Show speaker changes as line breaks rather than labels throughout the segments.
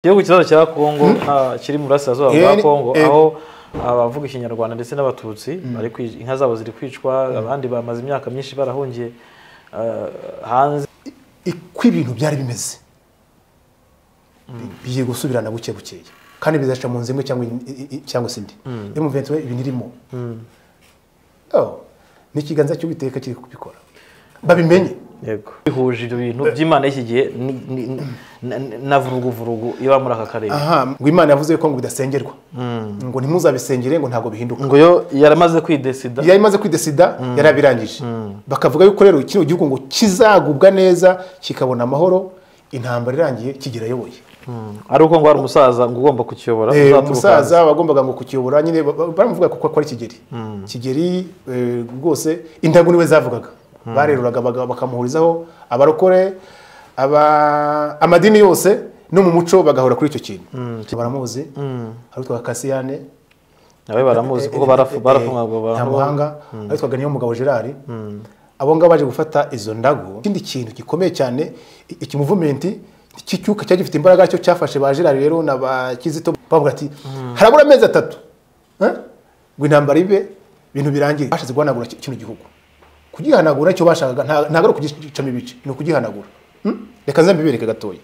igihugu kizaza cya kongo ah, kiri mu burasirazuba bwa
Eh,
kongo
eh.
aho abavuga ikinyarwanda ndetse n'abatutsi bari kwi- inka zabo ziri kwicwa abandi bamaze imyaka myinshi barahungiye ah, hanze
uko ibintu byari bimeze bigiye gusubirana buke bukeya kandi bizaca mu nzu imwe cyangwa in- i- i- cyangwa se indi iyo muventi we ibinirimo ni ikiganza cy'uwiteka kiri kubikora babimenye
yego bihuje ibyo bintu by'imana y'iki gihe ni- ni- na- na- na vuruguvurugu iba muri aka karere
aha ngo imana yavuze ko ngo bidasengerwa ngo ntimuzabisengere ngo ntabwo bihinduka
ngo yo yaramaze kwidesida
yari imaze kwidesida yarabirangije bakavuga yuko rero kino gihugu ngo kizagubwa neza kikabona amahoro intambara irangiye kigirayoboye
ari uko ngo hari umusaza ngo ugomba kukiyobora
Eh,
uzaturuka hanze.
umusaza wagombaga ngo kukiyobora nyine ba- ba- baramuvuga kuko akora kigeri kigeri eh, rwose indagu niwe zavugaga bareruraga baga- bakamuhurizaho abarokore aba- amadini yose no mu muco bagahora kuri icyo kintu baramuzi hari utwa kasiyane
nawe baramuzi kuko barafu- barafungwaga
nta muhanga abitwaga niyo mugabo gerard abo ngabo baje gufata izo ndago ikindi kintu gikomeye cyane i- iki muvumenti cy'icyuka cyari gifite imbaraga cyo cyafashe ba gerard rero na ba kizito bavuga ati harabura amezi atatu eh, ngo intambara ibe ibintu birangire bashatse guhanagura ki- kino gihugu kugihanagura icyo bashakaga nta- ntabwo ari ukugicamo ibice ni ukugihanagura Hmm? reka nze mbibereke gatoya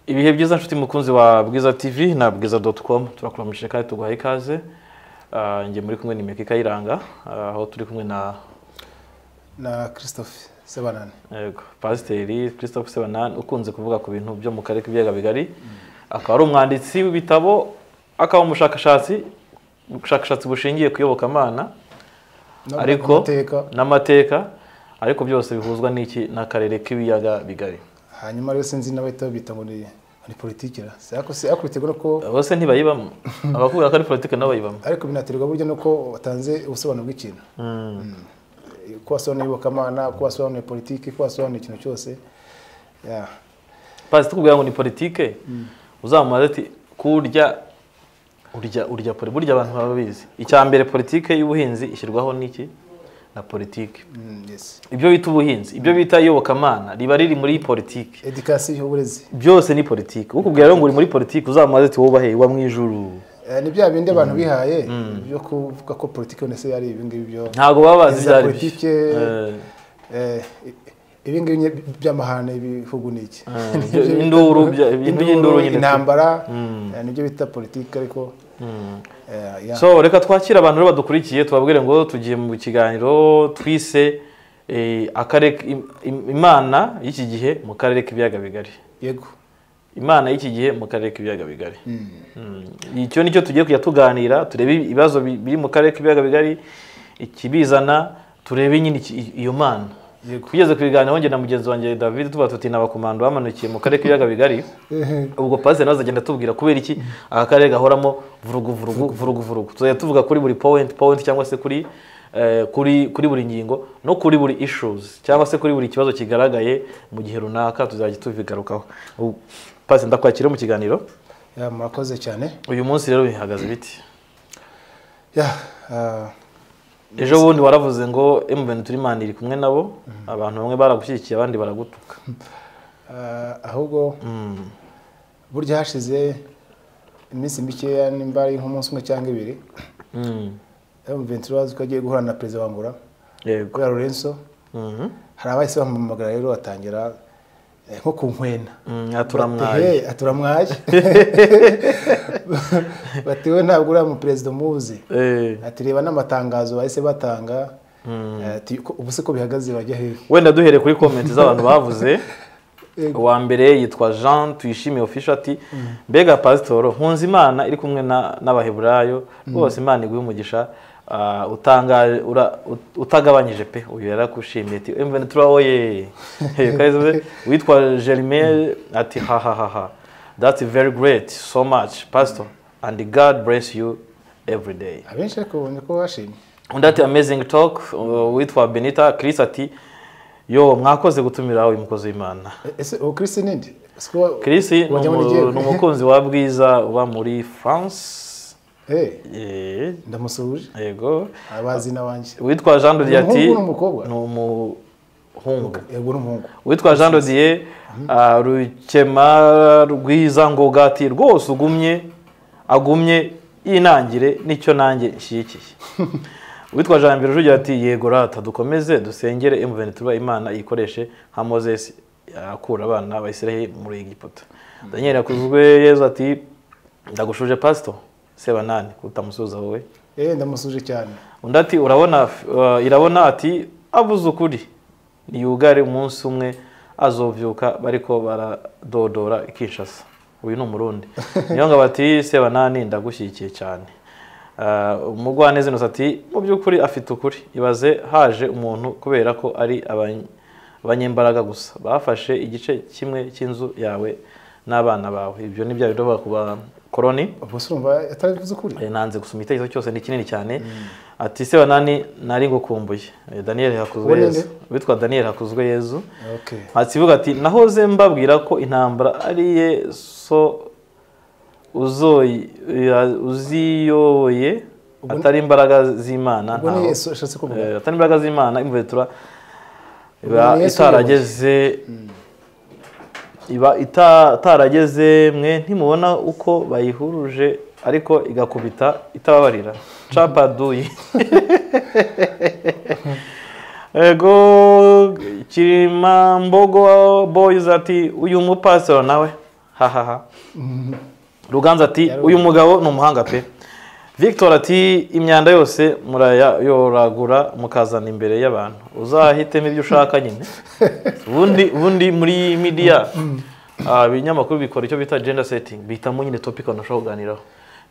ibihe byiza nshuti mukunzi wa bwiza tv na bwiza doti komu turakuramishije kandi tuguhaye ikaze Ah, njye muri kumwe ni meka ikayiranga Ah, aho turi kumwe na
na christophe sebanane
yego, pasiteri christophe sebanani ukunze kuvuga ku bintu byo mu karere k'ibiyaga bigari akaba ari umwanditsi w'ibitabo akaba umushakashatsi ubushakashatsi bushingiye ku iyobokamana ariko
amateka
n'amateka ariko byose bihuzwa n'iki n'akarere k'ibiyaga bigari
hanyuma rero sinzi nawe bita ngo ni ni politiki ra sako se akuriterwa nuko
bose ntibayibamo abakubwira ko ari politiki nabo bayibamo
ariko binaterwa buryo nuko watanze ubusobanuro bw'ikintu Mm. ko wasobanuye iyobokamana ko wasobanuye politiki ko wasobanuye ikintu cyose Ya.
pasi tukubwira ngo ni politike uzamubaze ati kurya urya urya poli burya abantu baba babizi icya mbere politike y'ubuhinzi ishyirwaho n'iki na politike
Mm, yes.
ibyo bita ubuhinzi ibyo bita iyobokamana riba riri muri politike
edikasiyo uburezi
byose ni politike ukubwira rero ngo uri muri politike uzamubaze ati wowe ubahe wa mu ijuru
Eh, ni bya bindi abantu bihaye byo kuvuga ko politiki yone se yari ibi ngibi byo
ntabwo baba bazi ibyo
Iza
ari
politike,
byo Eh,
Eh, ibi ngibi nye- by'amahane ibihugu ni iki
ibyo- induru bya- ibintu by'induru nyine.
intambara eh, nibyo bita politiki ariko eh, ya.
so reka twakire abantu rero badukurikiye tubabwire ngo tugiye mu kiganiro twise eh, akarere im- im- imana y'iki gihe mu karere k'ibiyaga bigari
yego
imana y'iki gihe mu karere k'ibiyaga bigari Mm. icyo nicyo tugiye kujya tuganira turebe ibibazo bi- biri mu karere k'ibiyaga bigari ikibizana turebe nyine iki- i- iyo mana kugeza ku biganiro njye na mugenzi wanjye david tuba tuti n'abakomando bamanukiye mu karere k'ibiyaga bigari ubwo pasiteri nawe azagenda atubwira kubera iki aka karere gahoramo vurugu vurugu vurugu vurugu tuzajya tuvuga kuri buri point point cyangwa se kuri eh, kuri kuri buri ngingo no kuri buri issues cyangwa se kuri buri kibazo kigaragaye mu gihe runaka tuzajya tubigarukaho Ubu, pasi ndakwakira mu kiganiro
Ya, murakoze cyane
uyu munsi rero bihagaze biti
Ya, ah,
ejo bundi waravuze ngo emuveni turi mani iri kumwe nabo abantu bamwe baragushyigikiye abandi baragutuka
ah, ahubwo burya hashize iminsi mikeya nimba ari nk'umunsi umwe cyangwa ibiri
Mm.
M23 wazi ko agiye guhura na perezida wa Angola
yego
kubera Lorenzo
Mhm.
hari abahise bamuhamagara rero batangira eh, nko ku nkwena
Mm,
Bati,
aturamwaye
"Hey, aturamwaye bati we ntabwo uriya muperezida umuzi
Eh.
ati reba n'amatangazo bahise batanga ati "Ko- ubu se ko bihagaze bajya hehe
wenda duhereye kuri komenti z'abantu bavuze
Yego.
uwa mbere yitwa jean tuyishimiye ofisho ati mbega pasitoro nkunze imana iri kumwe na- n'abaheburayo rwose imana iguhe umugisha ah, utangaje- ura- ut- utagabanyije pe uyu yarakushimiye ati emuveni turawoye witwa jerime ati hahahaha that's very great so much pastor and god bless you every day
abenshi ariko ubonye ko bashimye
undi ati amazing talk uh, witwa benita chris ati yo mwakoze gutumira uyu mukozi w'imana
ese uwo kirisi nindi ese kuba
Chris ni
wajya muri
umu-
GM?
ni umukunzi wa Bwiza uba muri France
Eh,
Eh,
ndamusuhuje
yego
abazi n'abanjye
witwa Jean de Dieu ati
Umuhungu n'umukobwa?
ni umuhungu
yego n'umuhungu
witwa Jean de Dieu ah, rukema rwiza ngoga ati rwose ugumye agumye yinangire nicyo nanjye nshyigikiye witwa Jean Mbere Rugira ati yego rata dukomeze dusengere emuveni tuba imana ikoreshe nka moses akura abana bayisirahe muri egiputa daniel yakuzwe yezu ati ndagushuje pasito sebanani kutamusuhuza wowe
eh ndamusuhuje cyane
undi ati urabona uh, irabona ati avuze ukuri niyugare umunsi umwe azovyuka bariko baradodora ikishasa uyu ni umurundi niyo ngo bati sebanani ndagushyigikiye cyane Uh, umugwaneza inosa ati mu by'ukuri afite ukuri ibaze haje umuntu kubera ko ari abany- abanyembaraga gusa bafashe igice kimwe cy'inzu yawe n'abana bawe ibyo ni bya bidoba ku bakoroni
ubwo se urumva ataravuze ukuri
Eh, nanze gusoma igitekerezo cyose ni kinini cyane ati se banani nari ngukumbuye Eh, daniel
Uwo
hakuzwe
ni
yezu
nde?
witwa daniel hakuzwe yezu
okay
hatsivuga ati nahoze mbabwira ko intambara ari ye so uzoyi- eh, uziyoboye atari imbaraga z'imana
ubwo ni
ntaho-
yesu ashatse kuvuga
Eh, atari imbaraga z'imana imvura
Ubwo
iba
ni Yesu
itarageze iba ita- itarageze mwe ntimubona uko bayihuruje ariko igakubita itababarira capaduyi ego kirimambogo boys ati uyu mupasitoro nawe hahaha ruganza ati uyu mugabo ni umuhanga pe victor ati imyanda yose murayoragura mukazana imbere y'abantu uzahitemo ibyo ushaka nyine ubundi ubundi muri midiya ah, ibinyamakuru bikora icyo bita gender setting bihitamo nyine topic abantu bashobora kuganiraho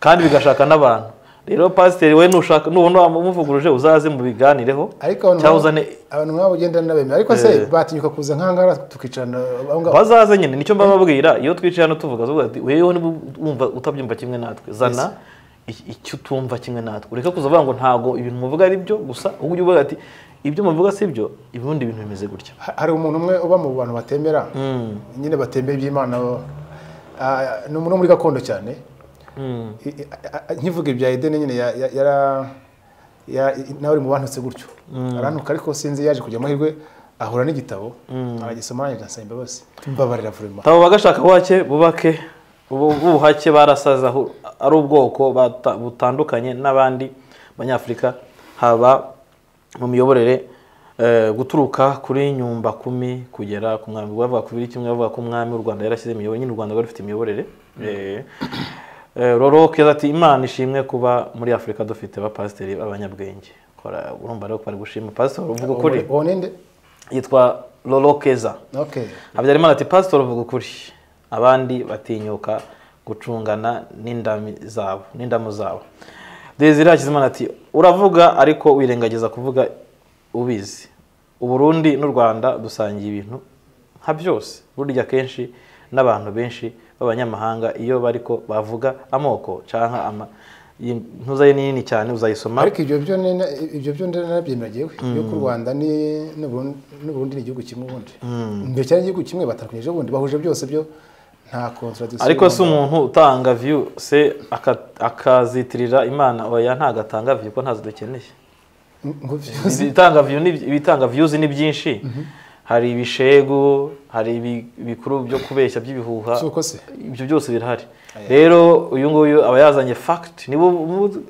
kandi bigashaka n'abantu rero pasiteri we nushaka nubona wamuvuguruje uzaze mubiganireho
ariko abantu
cyangwa uzane
abantu mwaba ugenda n'abemera ariko se batinyuka kuza nkangara tukicarana aho ngaho
bazaze nyine nicyo mbababwira iyo twicaye hano tuvuga tuvuga ati wewe niba wumva utabyumva kimwe natwe zana i- icyo utumva kimwe natwe ureke kuza uvuga ngo ntabwo ibintu muvuga ari byo gusa ahubwo ujye uvuga ati ibyo muvuga si byo ibibundi bintu bimeze gutya
Ha- hari umuntu umwe uba mu bantu batemera nyine batemera iby'imana bo- Ah, ni umuntu wo muri gakondo cyane I- i- a- a- nkivuga ibya edeni nyine ya- ya- yara- ya- nawe uri mu bantutse gutyo arantuka ariko sinzi yaje kugira amahirwe ahura n'igitabo aragisoma arangije ansaba imbabazi mbabarira vurema
tabo bagashaka wake bubake ubu- ubuhake barasaza aho- ari ubwoko bata- butandukanye n'abandi banyafurika haba mu miyoborere eh, guturuka kuri nyumba kumi kugera ku mwami bavuga ku biri kimwe bavuga ko umwami w'u rwanda yarashyize imiyoborere nyine u rwanda rwari rufite imiyoborere Eh, eh, roro keza ati imana ishimwe kuba muri afurika dufite abapasiteri b'abanyabwenge kora urumva rero ko bari gushima pasiteri uvuga ukuri
uwo ninde
yitwa roro keza
okay
habyarimana ati pasitori uvuga ukuri abandi batinyuka gucungana n'indami zabo n'indamu zabo desire hakizimana ati uravuga ariko wirengagiza kuvuga ubizi uburundi n'u rwanda dusangiye ibintu nka byose burya kenshi n'abantu benshi b'abanyamahanga iyo bariko bavuga amoko cyangwa ama iyi ntuza ye ni nini cyane uzayisoma
ariko ibyo byo ni- ibyo byo narabyemera yewe yuko u rwanda ni- n'Uburundi- n'uburundi ni igihugu kimwe ubundi mbere cyane igihugu kimwe batandukanyije ubundi bahuje byose byo nta contradiction
ariko si umuntu utanga viyu se aka- akazitirira imana oya ntago atanga viyu ko ntazo dukeneye
ngo byo-
ibitanga viyu ni- ibitanga viyuzi ni byinshi hari ibishegu hari ibi- ibikuru byo kubeshya by'ibihuha
si uko se
ibyo byose birahari rero uyu nguyu aba yazanye fagiti niba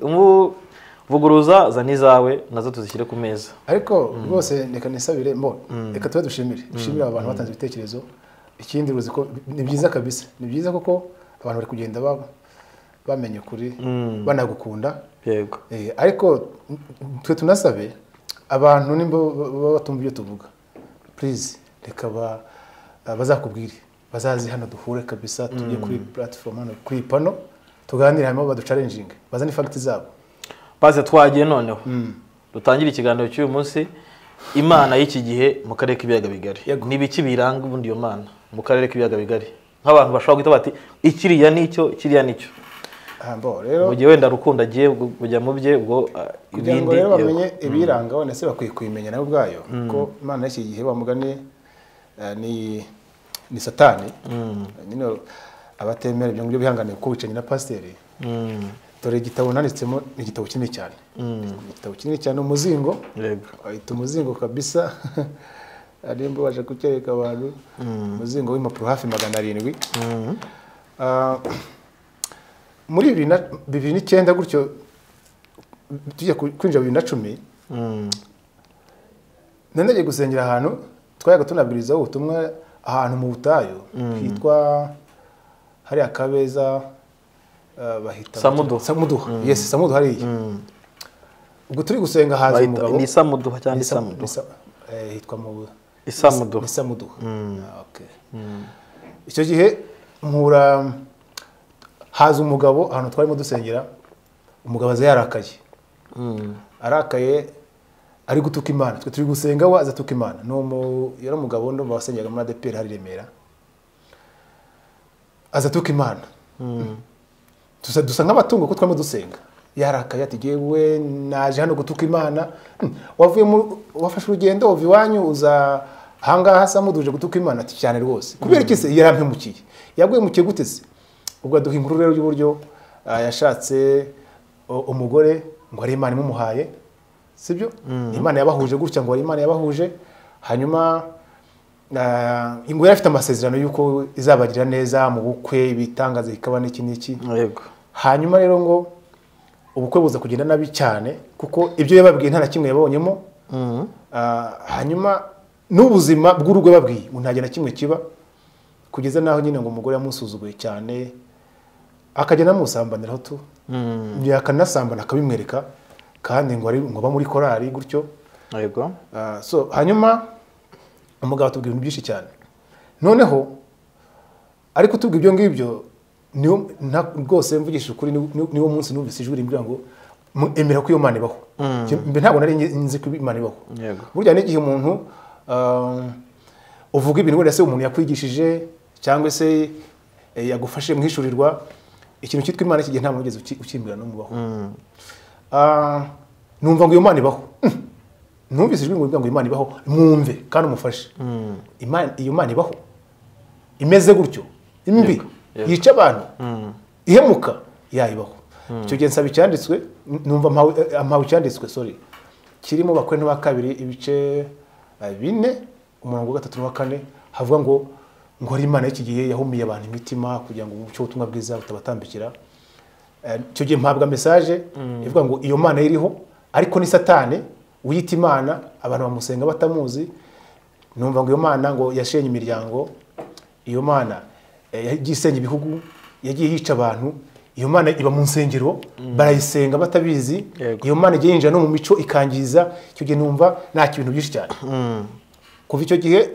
umuvuguruza zana izawe nazo tuzishyire ku meza
ariko rwose reka nisabire mbo reka tube dushimire dushimire aba bantu batanze ibitekerezo ikindi uruzi ko ni byiza kabisa ni byiza kuko abantu bari kugenda ba- bamenya ukuri banagukunda
yego
Eh, ariko twe tunasabe abantu nimba ba- baba batumva ibyo tuvuga purize reka ba- ah, bazakubwire bazazi hano duhure kabisa tujye kuri platform hano kuri pano tuganire hanyuma baducarenjinge bazane ifagiti zabo
baze twagiye noneho dutangire ikiganiro cy'uyu munsi imana y'iki gihe mu karere k'ibiyaga bigari
Yego.
ni ibiki biranga ubundi iyo mana mu karere k'ibiyaga bigari nk'abantu bashobora guhita bati ikiriya nicyo kiriya nicyo
Humble rero
mu gihe wenda rukundo agiye gu- kujya mu bye ubwo ah,
kugira ngo
ibindi
rero
yego.
bamenye ibirangaho ndetse bakwiye kubimenya nabo ubwayo kuko imana y'iki gihe bamugani ni ni satani nyine abatemera ibyo ngibyo bihangane kuko wicaranye na pasiteri
Mm,
dore igitabo nanditsemo ni igitabo kinini cyane
mm,
Ni igitabo kinini cyane umuzingo
yego
ahita umuzingo kabisa ariyo mbabasha kucyereka abantu umuzingo w'impapuro hafi magana arindwi
Mm,
Ah, muri bibiri na bibiri n'icyenda gutyo tujya ku- kwinjira bibiri na cumi
mm,
nari nagiye gusengera ahantu twayaga tunabwirizaho ubutumwa ahantu mu butayu hitwa hariya kabeza ah, bahita
Samuduha.
samuduha yes samuduha hariya
mm.
ubwo turi gusenga haza
Bahita-
umugabo
ni isamuduha cyangwa
Ni Sam-
isamuduha
ni Sam- eh, hitwa mu
Isamuduha.
ni Samuduha. Ah, okay. icyo gihe mpura haza umugabo ahantu twarimo dusengera umugabo aza yarakaye
Mm,
arakaye ari gutuka imana twe turi gusenga we aza atuka imana ni umu- yari umugabo ndumva wasengaga muri adeperi hari i remera aza atuka imana dusa dusa nk'abatungo kuko twarimo dusenga yarakaye ati yewe naje hano gutuka imana Hmm, wavuye mu wafashe urugendo wava iwanyu uza ahangaha hasa muduje gutuka imana ati cyane rwose kubera iki se yarampemukiye yagwemukiye gute se ubwo aduha inkuru rero y'uburyo ah, yashatse o- umugore ngo ari imana imumuhaye sibyo Ni imana yabahuje gutya ngo ari imana yabahuje hanyuma Ah, ngo yari afite amasezerano y'uko izabagirira neza mu bukwe ibitangaza bikaba n'iki n'iki
yego
hanyuma rero ngo ubukwe buza kugenda nabi cyane kuko ibyo yababwiye nta na kimwe yabonyemo
Mm,
Ah, hanyuma n'ubuzima bw'urugo yababwiye ngo nta gihe na kimwe kiba kugeza n'aho nyine ngo umugore yamusuzuguye cyane akagenda amusambaniraho tu
mm,
yakanasambana akabimwereka kandi ngo ari ngo aba muri korari gutyo
yego
Ah, so hanyuma umugabo atubwira ibintu byinshi cyane noneho ariko tubwira ibyo ngibyo niwo nta- rwose mvugishije ukuri ni- ni- niwo munsi numvise ijwi rimbwira ngo "Mu- emera ko iyo mana ibaho Njye- mbe ntabwo nari nzi nzi ko imana ibaho
yego
burya n'igihe umuntu ah, uvuga ibintu wenda se umuntu yakwigishije cyangwa se eh, yagufashe mwishurirwa ikintu cyitwa imana iki gihe nta muntu wigeze uki- ukimbwira n'umubaho
Mm,
Ah, numva ngo iyo mana ibaho numvise ijwi ngo rivuga ngo imana ibaho mwumve kandi umufashe
mm,
Imana- iyo mana ibaho imeze gutyo imbi
yego.
yica abantu
mm,
ihemuka yayibaho icyo gihe nsaba icyanditswe n- numva mpawe eh, mpawe icyanditswe sorry kirimo bakwene wa kabiri ibice eh, bine umurongo wa gatatu n'uwa kane havuga ngo ngo ari imana y'iki gihe yahumiye abantu imitima kugira ngo umucyo w'ubutumwa bwiza utabatambikira Eh, icyo gihe mpabwa mesaje ivuga ngo iyo mana iriho ariko ni satani wiyita imana abantu bamusenga batamuzi numva ngo iyo mana ngo yashenye imiryango iyo mana eh, yagiye isenya ibihugu yagiye yica abantu iyo mana iba mu nsengero barayisenga batabizi
Yego.
iyo mana igiye yinjira no mu mico ikangiza icyo gihe numva nta ibintu byinshi cyane
mm,
kuva icyo gihe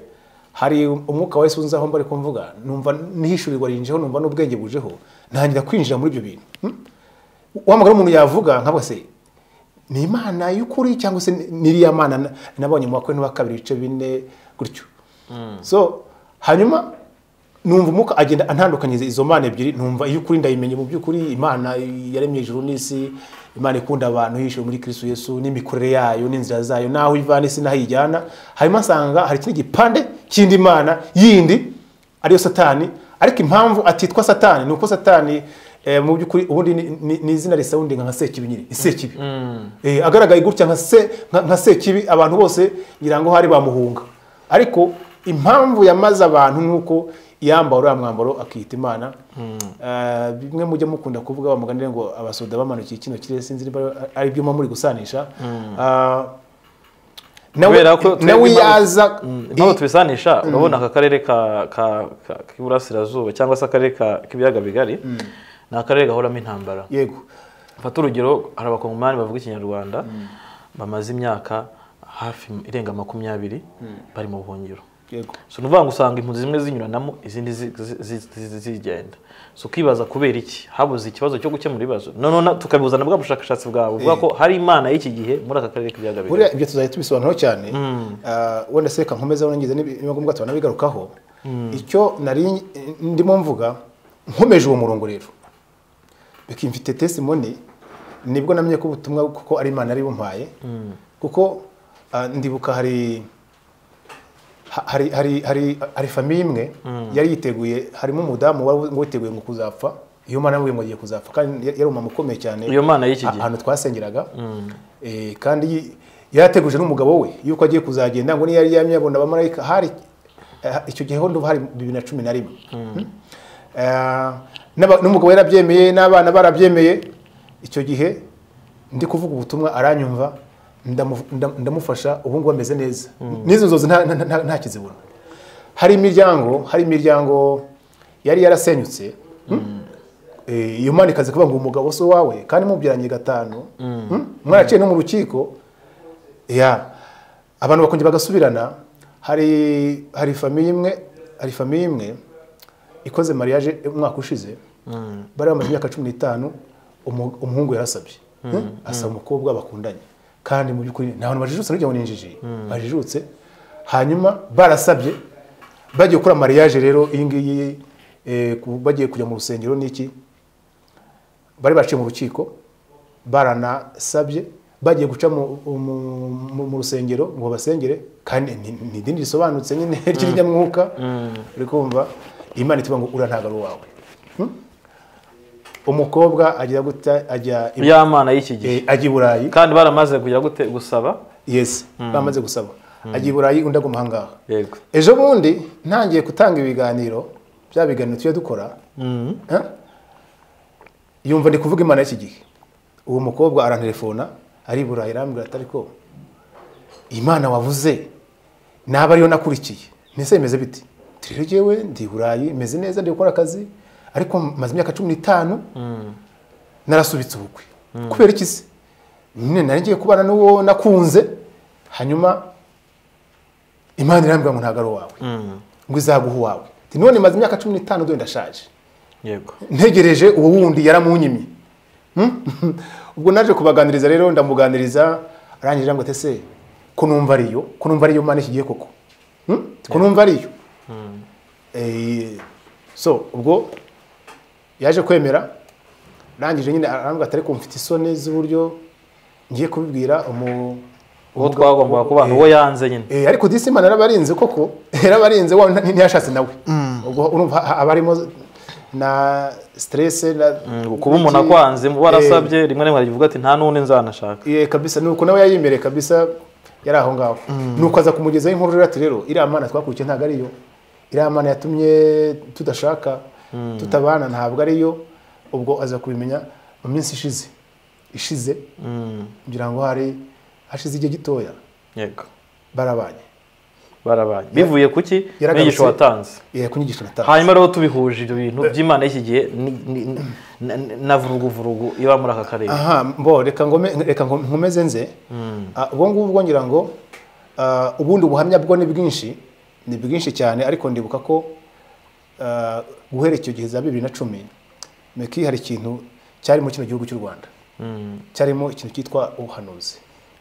hari umwuka wa Yesu unzaho mbari kumvuga numva nihishurirwa rinjeho numva n'ubwenge bujeho ntangira kwinjira muri ibyo bintu Hmm? wamagara umuntu yavuga nka se ni imana y'ukuri cyangwa se ni- n'iriya mana na- nabonye mu bakwe n'uwa kabiri ibice bine gutyo so hanyuma numva umwuka agenda antandukanyiriza izo mana ebyiri numva iy'ukuri ndayimenye mu by'ukuri imana yaremye ijuru n'isi imana ikunda abantu yishyuwe muri kristo yesu n'imikorere yayo n'inzira zayo n'aho ivana isi n'aho ijyana hanyuma nsanga hari ikindi gipande cy'indi mana yindi ariyo satani ariko impamvu atitwa satani ni uko satani eh, mu by'ukuri ubundi ni- ni- ni izina risawundinga nka sekibi ni sekibi Eh, agaragaye gutya nka se- nka- nka sekibi abantu bose ngira ngo hari bamuhunga ariko impamvu yamaze abantu ni uko yambara uriya mwambaro akiyita imana Eh, bimwe mujya mukunda kuvuga bamuganire ngo abasoda bamanukiye kino kirere sinzi niba ari byo muba muri gusanisha Ah, nawe
Kubera ko twebwe
nawe
impamvu-
yaza
Mm, impamvu tubisanisha urabona aka karere ka- ka- ka- k'iburasirazuba cyangwa se akarere ka- k'ibiyaga bigari ni akarere gahoramo intambara
yego
mfata urugero hari abakongomani bavuga ikinyarwanda bamaze imyaka hafi irenga makumyabiri bari mu buhungiro
yego
so ni ukuvuga ngo usanga impunzi zimwe zinyuranamo izindi zi- zi- zi- zi- zigenda so ukibaza kubera iki habuze ikibazo cyo gukemura ibibazo noneho na- tukabibuzana bwa bushakashatsi bwawe buvuga ko hari imana y'iki gihe muri aka karere k'ibiyaga bigari
buriya ibyo tuzajya tubisobanuraho cyane Ah, wenda se reka nkomeze nongeze niba ngombwa turanabigarukaho icyo nari ndimo mvuga nkomeje uwo murongo rero bikimfite tesimoni nibwo namenye ko ubutumwa kuko ari imana yari bumpaye kuko ah, ndibuka hari ha- hari hari hari hari famiye imwe yari yiteguye harimo umudamu wari ngo witeguye ngo kuzapfa iyo umwana yamubwiye ngo agiye kuzapfa kandi yari umumama ukomeye cyane
Iyo mana y'iki gihe.
ahantu twasengeraga Eh, kandi yi- yarateguje n'umugabo we yuko agiye kuzagenda ngo niyo yari yamye abona abamarayika hari eh, icyo gihe ho ndumva hari bibiri na cumi na rimwe Hmm? Eh, n'aba- n'umugabo yarabyemeye n'abana barabyemeye icyo gihe ndi kuvuga ubutumwa aranyumva ndamu- ndam- ndamufasha ubu ngubu ameze neza n'izo nzozi nta- nta- nta- nta kizibura hari imiryango hari imiryango yari yarasenyutse Eh, iyo mwana ikaza kuvuga ngo umugabo si uwawe kandi mubyaranye gatanu Hmm? mwaraciye no mu rukiko ya abantu bakongera bagasubirana hari hari famiye imwe hari famiye imwe ikoze mariage umwaka ushize bari bamaze imyaka cumi n'itanu umu- umuhungu yarasabye Hmm? asaba umukobwa bakundanye kandi mu by'ukuri nta bantu bajijutse n'urya ngo ni injiji bajijutse hanyuma barasabye bagiye gukora mariage rero iyi ngiyi eh, ku- bagiye kujya mu rusengero n'iki bari baciye mu rukiko baranasabye bagiye guca mu, mu, mu, mu rusengero ngo basengere kandi ni- ni idini risobanutse nyine ry'inyamwuka uri kumva imana ituba ngo ura ntabwo ari uwawe Hmm? umukobwa ajya guta ajya i-
ya mana y'iki gihe
eh, ajya i burayi
kandi baramaze kujya gute gusaba
yes bamaze gusaba ajya i burayi undi aguma ahangaha
yego
ejo bundi ntangiye gutanga ibiganiro bya biganiro tujya dukora Eh? yumva ndi kuvuga imana y'iki gihe uwo mukobwa arantelefona ari i burayi arambwira ati ariko imana wavuze naba ariyo nakurikiye mbese bimeze biti turi rero jyewe ndi i burayi meze neza ndi gukora akazi ariko maze imyaka cumi n'itanu narasubitse ubukwe kubera iki se nyine nari ngiye kubana n'uwo nakunze hanyuma imana irambwira ngo ntabwo ari uwawe ngo izaguha uwawe Ati, none maze imyaka cumi n'itanu dore ndashaje
yego
ntegereje uwo wundi yaramunyimye Hmm? ubwo naje kubaganiriza rero ndamuganiriza arangije ngo ese ko numva ariyo ko numva ariyo mana ikigiye koko Hmm? ko numva ariyo Eh, so ubwo yaje kwemera arangije nyine arambwira ati ariko mfite isoni z'uburyo ngiye kubibwira umu
uwo twagombaga kubana uwo yanze nyine
Eh, ariko disi imana yarabarinze koko yarabarinze wa ntiyashatse nawe ubwo urumva ha- haba harimo na stress na
Mm, kuba umuntu akwanze mubo arasabye rimwe na rimwe aravuga ati nta n'undi nzanashaka
eh, eh, kabisa nuko nawe yayimereye kabisa yari aho ngaho nuko aza kumugezaho inkuru rero ati rero iriya mana twakurikiye ntabwo ariyo iriya mana yatumye tudashaka tutabana ntabwo ariyo ubwo aza kubimenya mu minsi ishize ishize
Mm,
ngira ngo hari hashize igihe gitoya
yego
barabanye
barabaye bivuye kuki
Yaragarutse.
inyigisho watanze
Eh, ku nyigisho nataha
hanyuma rero tubihuje ibyo bintu by'imana y'iki gihe ni- ni- ni- na- na vuruguvurugu iba muri aka karere
aha mbo reka ngome reka ngo- nkomeze nze Ah, ubwo ngubwo ngira ngo ah, ubundi ubuhamya bwo ni bwinshi ni bwinshi cyane ariko ndibuka ko ah, guhera icyo gihe za bibiri na cumi meki hari ikintu cyarimo kino gihugu cy'u rwanda cyarimo ikintu cyitwa ubuhanuzi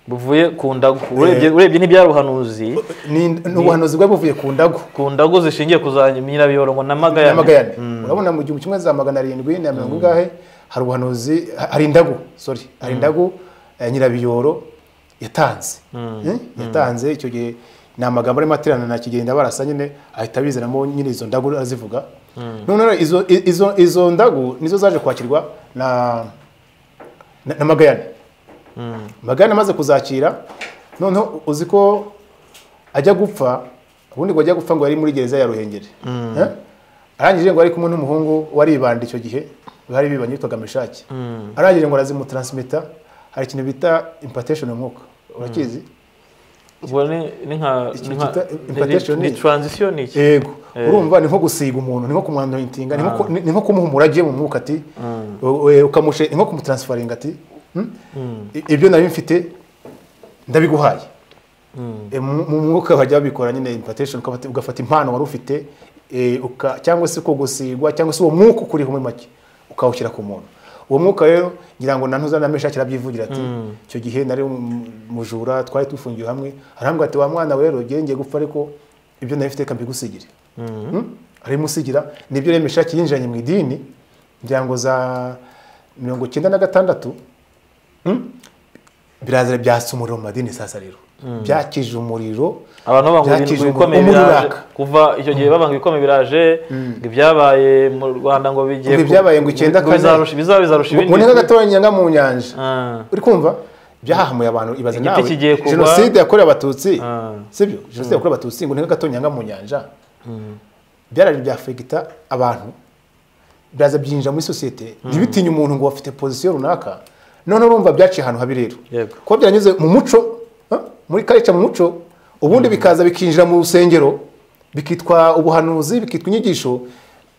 buvuye ku ndago urebye urebye ntibyari ubuhanuzi
ni ni ubuhanuzi bwari buvuye ku ndago
ku ndago zishingiye ku za nyirabyorongo na magayane
n'amagayane urabona mu gihumbi kimwe za magana arindwi na mirongo ingahe hari ubuhanuzi ha- hari indagu sorry hari indagu eh, nyirabiyoro yatanze Eh, yatanze icyo gihe ni amagambo arimo aterana na kigenda barasa nyine ahita abizanamo nyine izo ndagu arazivuga noneho rero izo i- izo izo ndagu nizo zaje kwakirwa na na, na magayane magayane amaze kuzakira noneho uzi ko ajya gupfa ubundi ngo ajya gupfa ngo yari muri gereza ya ruhengeri Eh? arangije ngo ari kumwe n'umuhungu waribanda icyo gihe bari bibanye yitwaga meshaki arangije ngo arazimutransmita hari ikintu bita impartation umwuka urakizi
ubwo ni ni nka
Iki
ni nka-
cyitwa
ni-
impartation
ni
ni-
transition ni iki
yego urumva ni nko gusiga umuntu ni nko kumwandorintinga ni nko ku- ni ni nko kumuha umurage mu mwuka ati u- u- ukamushe ni nko kumutransifaringa ati "Hmm? I- ibyo nari mfite ndabiguhaye E, mu mu mwuka bajya babikora nyine impartation ukafata- ugafata impano wari ufite e, uka- cyangwa se uko gusigwa cyangwa se uwo mwuka ukuriho muri make ukawushyira ku muntu uwo mwuka rero ngira ngo na ntuza na meshaki arabyivugira ati icyo gihe nari um- mujura twari tufungiwe hamwe arambwira ati wa mwana we rero ugiye ngiye gupfa ariko ibyo nari mfite kambigusigire arimusigira nibyo rero meshaki yinjiranye mu idini ngira ngo za mirongo icyenda na gatandatu hmm? birazira byatsa umuriro mu madini sasa rero byakije umuriro
abantu babanga
byakije
ibintu
umuriro.
bikomeye
Umuriro
biraje
uraka.
kuva icyo gihe babanga ibikomeye biraje ngo ibyabaye mu rwanda ngo bigiye
Ngo
ku-
ibyabaye ngo icyenda kane.
bizarusha bizaba bizarusha
ngo ni
ibindi
nk'agatoranya nga mu nyanja
Ah.
uri kumva byahahamuye abantu ibaze
Igiti
nawe
kigiye kugwa.
jenoside yakorewe abatutsi
Ah.
sibyo jenoside yakorewe abatutsi ngo ni nk'agatoranya nga mu nyanja byaraje byafegita abantu biraza byinjira muri sosiyete ntibitinye umuntu ngo wafite pozisiyo runaka noneho urumva byaciye ahantu habi rero
Yego.
kuba byaranyuze mu muco ah, muri karica mu muco ubundi bikaza bikinjira mu rusengero bikitwa ubuhanuzi bikitwa inyigisho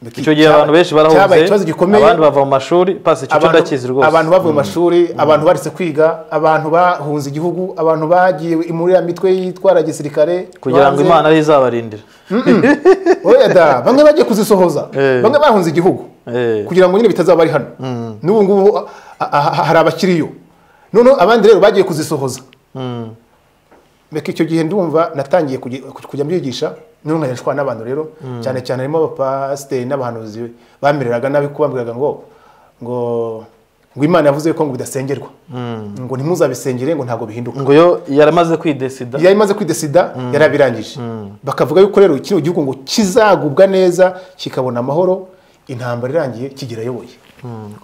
biki-
icyo gihe abantu benshi barahunze
cyabaye ikibazo gikomeye
abandi bava mu mashuri pasi icyo cyo
abantu-
ndakizi rwose
abantu bavuye mu mashuri abantu baretse kwiga abantu bahunze igihugu abantu bagiye muri ya mitwe yitwara gisirikare
kugira ngo
banze-
imana ariyo izabarindira
oya da bamwe bagiye kuzisohoza
Eh.
bamwe bahunze igihugu
Eh.
kugira ngo nyine bitazaba ari hano n'ubu ngubu a- a- a- hari abakiriyo noneho abandi rero bagiye kuzisohoza reka icyo gihe ndumva natangiye kujya kujya mbyigisha noneho nkajya nshwana n'abantu rero cyane cyane harimo abapasiteri n'abahanuzi bamereraga nabi ko bambwiraga ngo ngo ngo imana yavuze ko ngo bidasengerwa ngo ntimuzabisengere ngo ntabwo bihinduka
ngo yo yaramaze kwidesida
yari imaze kwidesida yarabirangije bakavuga yuko rero kino gihugu ngo kizagubwa neza kikabona amahoro intambara irangiye kigirayoboye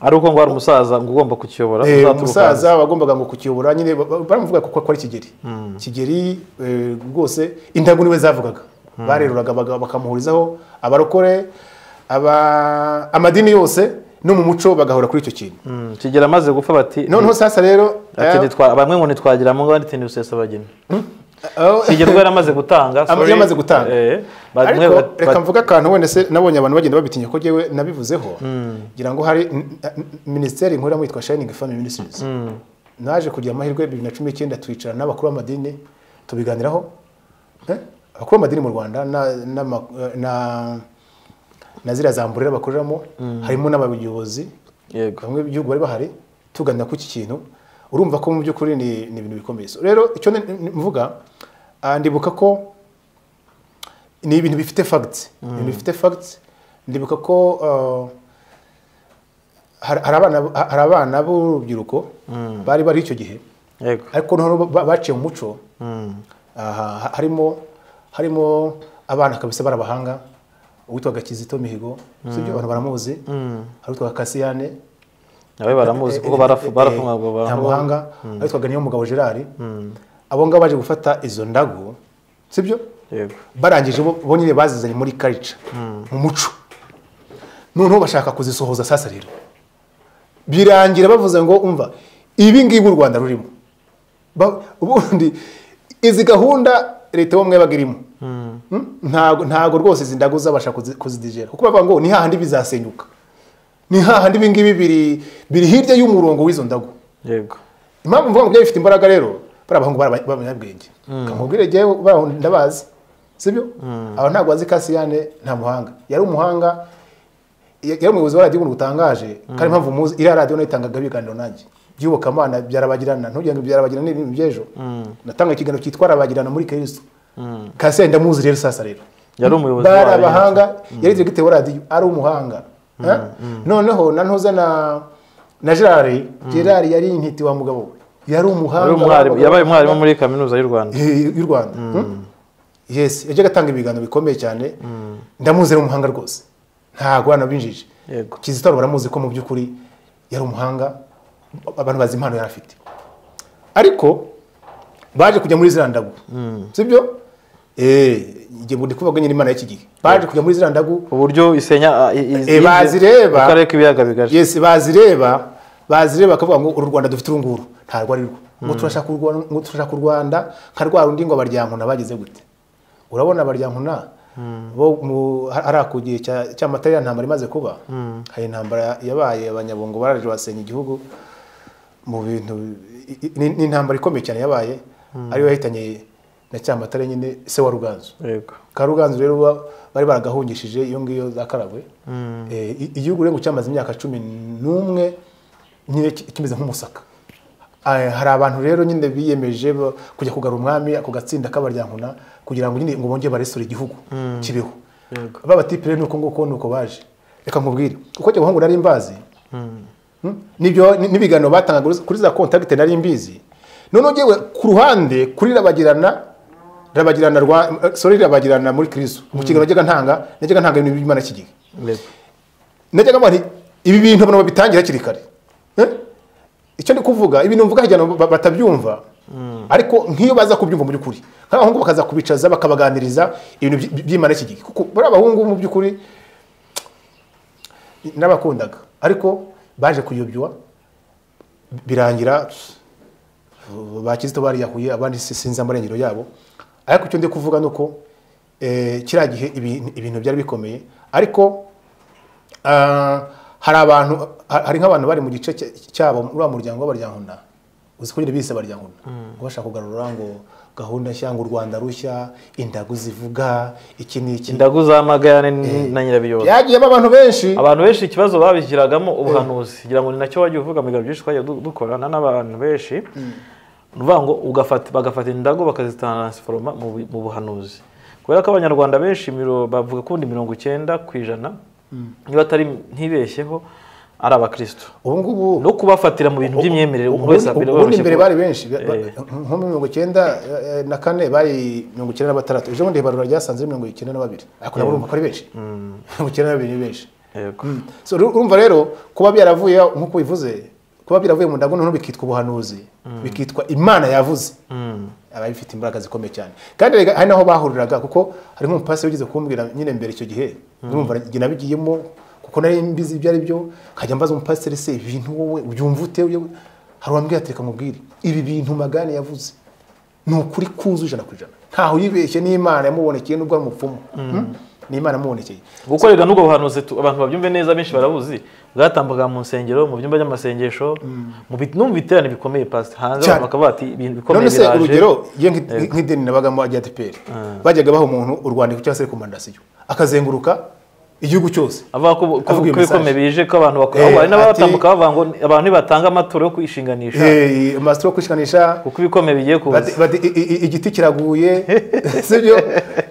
ari uko ngo hari umusaza ngo ugomba kukiyobora
Eh,
uzaturuka hanze.
umusaza wagombaga ngo kukiyobora nyine ba- ba- baramuvuga kuko akora kigeri kigeri eh, rwose intago niwe zavugaga bareruraga baga- bakamuhurizaho abarokore aba- amadini yose no mu muco bagahora kuri icyo kintu
Mm, kigera amaze gupfa bati
noneho sasa rero
ati
eh,
"Ntitwa- bamwe ngo ntitwagira mu ngo abandi ntibusesa bageni
aho-
kigera ubwo yaramaze gutanga
Ama-
sorry.
yamaze gutanga.
Eh, bamwe
ariko
bat-
reka mvuga akantu wenda se nabonye abantu bagenda babitinya ko jyewe nabivuzeho ngira ngo hari n- n- minisiteri nkuru yitwa shayiningi fami minisitirizi naje kugira amahirwe bibiri na cumi n'icyenda twicara n'abakuru b'amadini tubiganiraho Eh, abakuru b'amadini mu rwanda na- n'ama- na- na ziriya za mburera bakoreramo harimo n'abayobozi
yego
bamwe b'igihugu bari bahari tuganira ku iki kintu urumva ko mu by'ukuri ni ni ibintu bikomeye So, rero icyo ni- ni- mvuga ah, ndibuka ko ni ibintu bifite fagiti ibintu bifite fagiti ndibuka ko ah, hari hari abana hari abana b'urubyiruko bari bari icyo gihe
yego
ariko noneho ba- baciye mu muco aha, harimo harimo abana kabisa barabahanga uwitwaga kizito mihigo sibyo abantu baramuzi hari uwitwaga kasiyane
nawe baramuzi kuko barafu- barafungwaga
nta
abantu
muhanga witwaga niyo mugabo gerard abo ngabo baje gufata izo ndago sibyo
yego
barangije bo bo nyine bazizanye muri karica mu muco noneho bashaka kuzisohoza sasa rero birangira bavuze ngo umva ibi ngibi u rwanda rurimo Ba- ubundi izi gahunda leta y'ubumwe yabaga irimo Mm? ntago ntago rwose izi ndago zabasha kuzi- kuzidegera kuko bavuga ngo ni hahandi bizasenyuka ni hahandi ibi ngibi biri biri hirya y'umurongo w'izo ndago
yego
impamvu mvuga ngo byari bifite imbaraga rero bariya bahungu baraba- b'abanyabwenge kamubwire jyewe bariya ndabazi sibyo aba ntabwo bazi kasiyane nta muhanga yari umuhanga ya- yari umuyobozi wa radiyo ubuntu butangaje kandi impamvu muzi iriya radiyo nayo itangaga ibiganiro nanjye by'iyobokamana byarabagirana ntugira ngo byarabagirana ni ibintu by'ejo natanga ikiganiro cyitwa arabagirana muri kristo kasiyane ndamuzi rero sasa rero
yari umuyobozi
bari
wayo.
abahanga yari diregite wa radiyo ari umuhanga Eh? noneho na ntuza na na gerard gerard yari intiti wa mugabo we yari
Yari
umuhanga
umwarimu- yabaye umwarimu muri kaminuza y'u rwanda
Eh, y'u rwanda Hmm? yes yajyaga atanga ibiganiro bikomeye cyane ndamuzi ari umuhanga rwose ntabwo hano binjije
Yego.
kizito Ruba baramuzi ko mu by'ukuri yari umuhanga abantu bazi impano yari afite ariko baje kujya muri ziriya ndagu sibyo Eh, igihe ngo ndi kuvuga nyine imana y'iki gihe baje kujya muri ziriya ndagu
uburyo isenya
Eh, bazireba.
akarere k'ibiyaga bigari
yes bazireba bazireba bakavuga ngo uru rwanda dufite uru nguru ntarwo ari rwo ngo turashaka u Rwanda- ngo turashaka u rwanda nka rwa rundi ngo abaryankuna bagize gute urabona abaryankuna bo mu- hariya ku gihe cya- cy'amata ya ntambara imaze kuba hari intambara yabaye abanyabungo baraje basenya igihugu mu bintu i- i- ni- ni intambara ikomeye cyane yabaye ariyo yahitanye na cyamatare nyine se wa ruganzu
yego
karuganzu rero ba- bari baragahungishije iyo ngiyo za karagwe Eh, i- igihugu rero cyamaze imyaka cumi n'umwe nyine ki- kimeze nk'umusaka Eh, hari abantu rero nyine biyemeje ba- kujya kugarura umwami ako gatsinda k'abaryankuna kugira ngo nyine ngo bongere baresure igihugu kibeho babatipe rero nuko nguko nuko baje reka nkubwire kuko icyo bahungu nari mbazi n'ibyo n'ibiganiro batangaga kuri za kontakiti nari mbizi noneho ngewe ku ruhande kuri rabagirana rabagirana rwa sorry rabagirana muri kristo mu kiganiro najyaga ntanga najyaga ntanga ibintu by'imana kigega najyaga mbona nti, ibi bintu abantu babitangira hakiri kare Eh? icyo ndi kuvuga ibintu mvuga hirya no- ba- batabyumva ariko nk'iyo baza kubyumva mu by'ukuri nk'abahungu bakaza kubicaza bakabaganiriza ibintu by- by- by'imana iki gihe kuko bari abahungu mu by'ukuri n'abakundaga ariko baje kuyobywa birangira ba kizito bariyahuye abandi si- sinzi amarengero yabo ariko icyo ndi kuvuga ni uko eh, kiriya gihe ibintu ibintu byari bikomeye ariko Ah, hari abantu ha- hari nk'abantu bari mu gice cya- cyabo muri wa muryango w'abaryankuna uzi ko nyine bise abaryankuna ngo bashaka kugarura ngo gahunda nshya ngo u rwanda rushya indagu zivuga iki n'iki
indagu za magayane ni- na nyirabiyoza
byagiyemo abantu benshi
abantu benshi ikibazo babishyiragamo ubuhanuzi kugira ngo ni nacyo wajya uvuga mu biganiro byinshi twajya du- dukorana n'abantu benshi ni ukuvuga ngo ugafata bagafata indago bakazitaransforoma mu bu- mu buhanuzi kubera ko abanyarwanda benshi miro- bavuga ko ubundi mirongo icyenda ku ijana niba atari ntibeshyeho ari abakristo
ubu ngubu
no kubafatira mu bintu by'imyemerere umuntu wese
ubundi- ubundi
biroroshye
mbere
kuba-
bari benshi ba- ba-
Eh.
nko muri mirongo icyenda eh, na kane bari mirongo icyenda na batandatu ejo bundi ibarura ryasanze ari mirongo icyenda na babiri ariko nabo urumva ko ari benshi mirongo icyenda na babiri ni benshi
Yego.
So, uru- urumva rero kuba byaravuye nk'uko bivuze kuba byaravuye mu ndago noneho bikitwa ubuhanuzi bikitwa imana yavuze aba bifite imbaraga zikomeye cyane kandi rega hari naho bahuriraga kuko hari nk'umupasi wigeze kumbwira nyine mbere icyo gihe urumva njye nabigiyemo kuko nari mbizi ibyo ari byo nkajya mbaza umupasiteri se ibi bintu wowe ubyumva ute Yewe, hari uwambwira ati reka mubwire ibi bintu magane yavuze ni ukuri kuzu ijana ku ijana ntaho yibeshye n'imana yamubonekeye n'ubwo ari umupfumu Hmm? ni imana yamubonekeye
gukorerwa n'ubwo buhanuzi tu- abantu babyumve neza benshi barabuzi bwatambaga mu nsengero mu byumba by'amasengesho mu bit- no mu biterane bikomeye pasi hanze
Cyane.
abantu bakavuga bati ibintu bikomeye
none se
biraje."
urugero iyo nk'i- nk'idini nabagamo ajya adeperi bajyaga baha umuntu urwandiko cyangwa se rekomandasiyo akazenguruka igihugu cyose
avuga ko ko-
Avuga iyo
ko ibikomeye bije ko abantu bakora
Eh,
ahubwo hari n'abatambuka
ati-
bavuga ngo abantu nibatanga amaturo yo kwishinganisha
Eh, amasitiri yo kwishikanisha
kuko ibikomeye bigiye
bati-
kuza
bati, "I- i- i- igiti kiraguye sibyo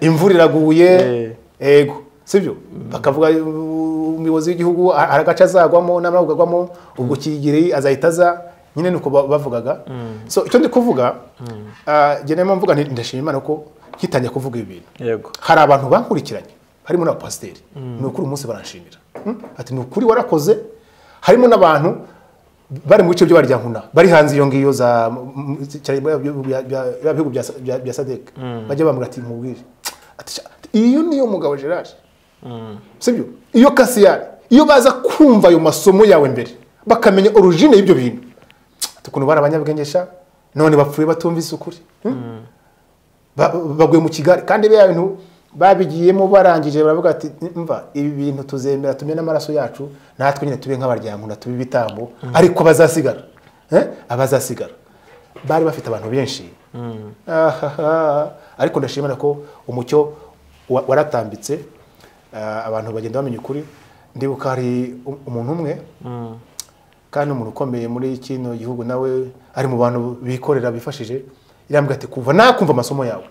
imvura iraguye
Eh.
yego sibyo bakavuga "Uh, umuyobozi w'igihugu a- hari agace azagwamo n'amara kugagwamo ubwo kigiri azahita aza nyine nuko ba- bavugaga so icyo ndi kuvuga ah, njye niyo mvuga nti, ndashima imana ko nkitangiye kuvuga ibi bintu
yego
hari abantu bankurikiranye harimo n'abapasiteri ni ukuri umunsi baranshimira Mm, ati ni ukuri warakoze harimo n'abantu bari mu bice byo baryankuna bari hanze iyo ngiyo za mu- mu- cyane bya- bya- bya- bya- bya bihugu bya sa- bya- bya sadek bajya bambwira ati mubwire Ati, "Sha, iyo niyo mugabo gerard sibyo iyo kasiyari iyo baza kumva ayo masomo yawe mbere bakamenya origine y'ibyo bintu Ati, ukuntu bari abanyabwengesha none bapfuye batumvise ukuri Mm? Ba- baguye mu kigali kandi biriya bintu babigiyemo barangije baravuga ati mva ibi bintu tuzemera tume n'amaraso yacu natwe nyine tube nk'abaryankuna tube ibitambo ariko abazasigara Eh? abazasigara bari bafite abantu benshi Ahaha. ariko ndashimira ko umucyo wa- waratambitse Ah, abantu bagenda bamenya ukuri ndibuka hari u- umuntu umwe kandi umuntu ukomeye muri kino gihugu nawe ari mu bantu bikorera bifashije irambwira ati kuva nakumva amasomo yawe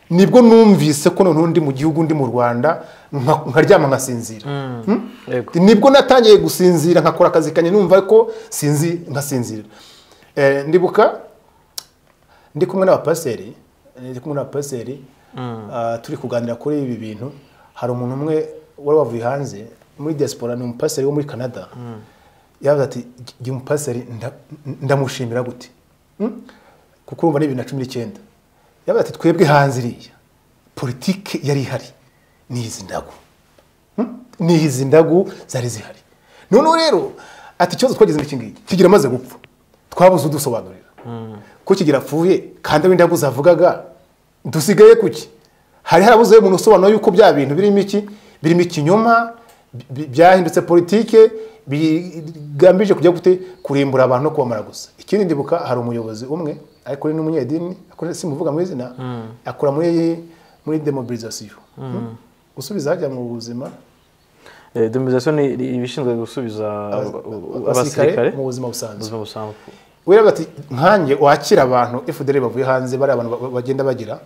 nibwo numvise ko noneho ndi mu gihugu ndi mu rwanda nka- nkaryama nkasinzira Hmm?
yego
nibwo natangiye gusinzira nkakora akazi kanye numva ko sinzi nkasinzira Eh, ndibuka ndi kumwe n'abapasiteri ndi kumwe n'abapasiteri ah, turi kuganira kuri ibi bintu hari umuntu umwe wari wavuye hanze muri diaspora ni umupasiteri wo muri canada yavuze ati jya umupasiteri nda- ndamushimira gute Mm? kuko urumva ni bibiri na cumi n'icyenda yavuze ati twebwe hanze iriya politike yari ihari ni izi ndago ni izi ndagu zari zihari noneho rero ati ikibazo twagize n'iki ngiki kigira amaze gupfa twabuze udusobanurira ko kigira apfuye kandi aho indagu zavugaga dusigaye kuki hari harabuze umuntu usobanura yuko bya bintu birimo iki birimo ikinyoma bi- bi- byahindutse politike bigambije kujya gute kurimbura abantu no kubamara gusa ikindi ndibuka hari umuyobozi umwe ariko ni n'umunyedini akora- simuvuga mu izina akora muri muri demobilisation gusubiza hajya mu buzima
Eh, demobilisation ni ni ibishinzwe gusubiza
Abasirikare
abasirikare
mu buzima busanzwe.
buzima busanzwe
wera ati nkanjye wakira abantu FDR bavuye hanze bari abantu ba- bagenda bagira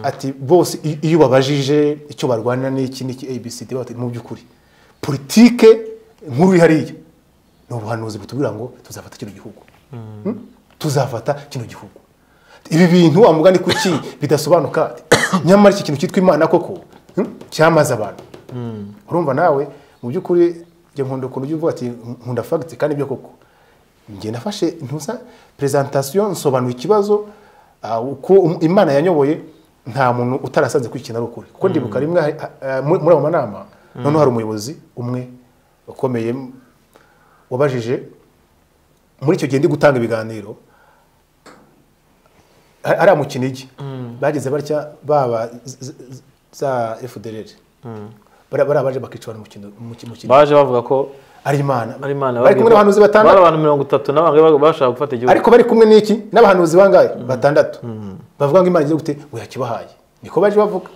ati bose i- iyo babajije icyo barwanira n'iki n'iki abcd bati mu by'ukuri politike nkuru ihariye ni ubuhanuzi butubwira ngo tuzafata kino gihugu Hmm? tuzafata kino gihugu ibi bintu wa mugani kuki bidasobanuka nyamara iki kintu cyitwa imana koko hmm? cyamaze abantu urumva nawe mu by'ukuri njye nkunda ukuntu ujya uvuga ati nkunda fagiti kandi ibyo koko njye nafashe ntuza perezantasiyo nsobanura ikibazo ah, uko um- imana yanyoboye nta muntu utarasanze kwikina ari ukuri kuko ndibuka rimwe hari- ah, ah, muri muri ayo manama noneho hari umuyobozi umwe ukomeye wabajije muri icyo gihe ndi gutanga ibiganiro ha- hariya mu kinigi bageze batya baba z- z- z- za fdr bariya baje bakica abantu mu kino- mu ki- mu kinigi
baje bavuga ko
ari imana
ari imana
bari kumwe n'abahanuzi
bari
batandatu
abantu mirongo itatu n'abangahe bashaka gufata igihugu
ariko bari kumwe n'iki n'abahanuzi bangahe batandatu bavuga ngo imana igiye gute we yakibahaye niko baje bavuga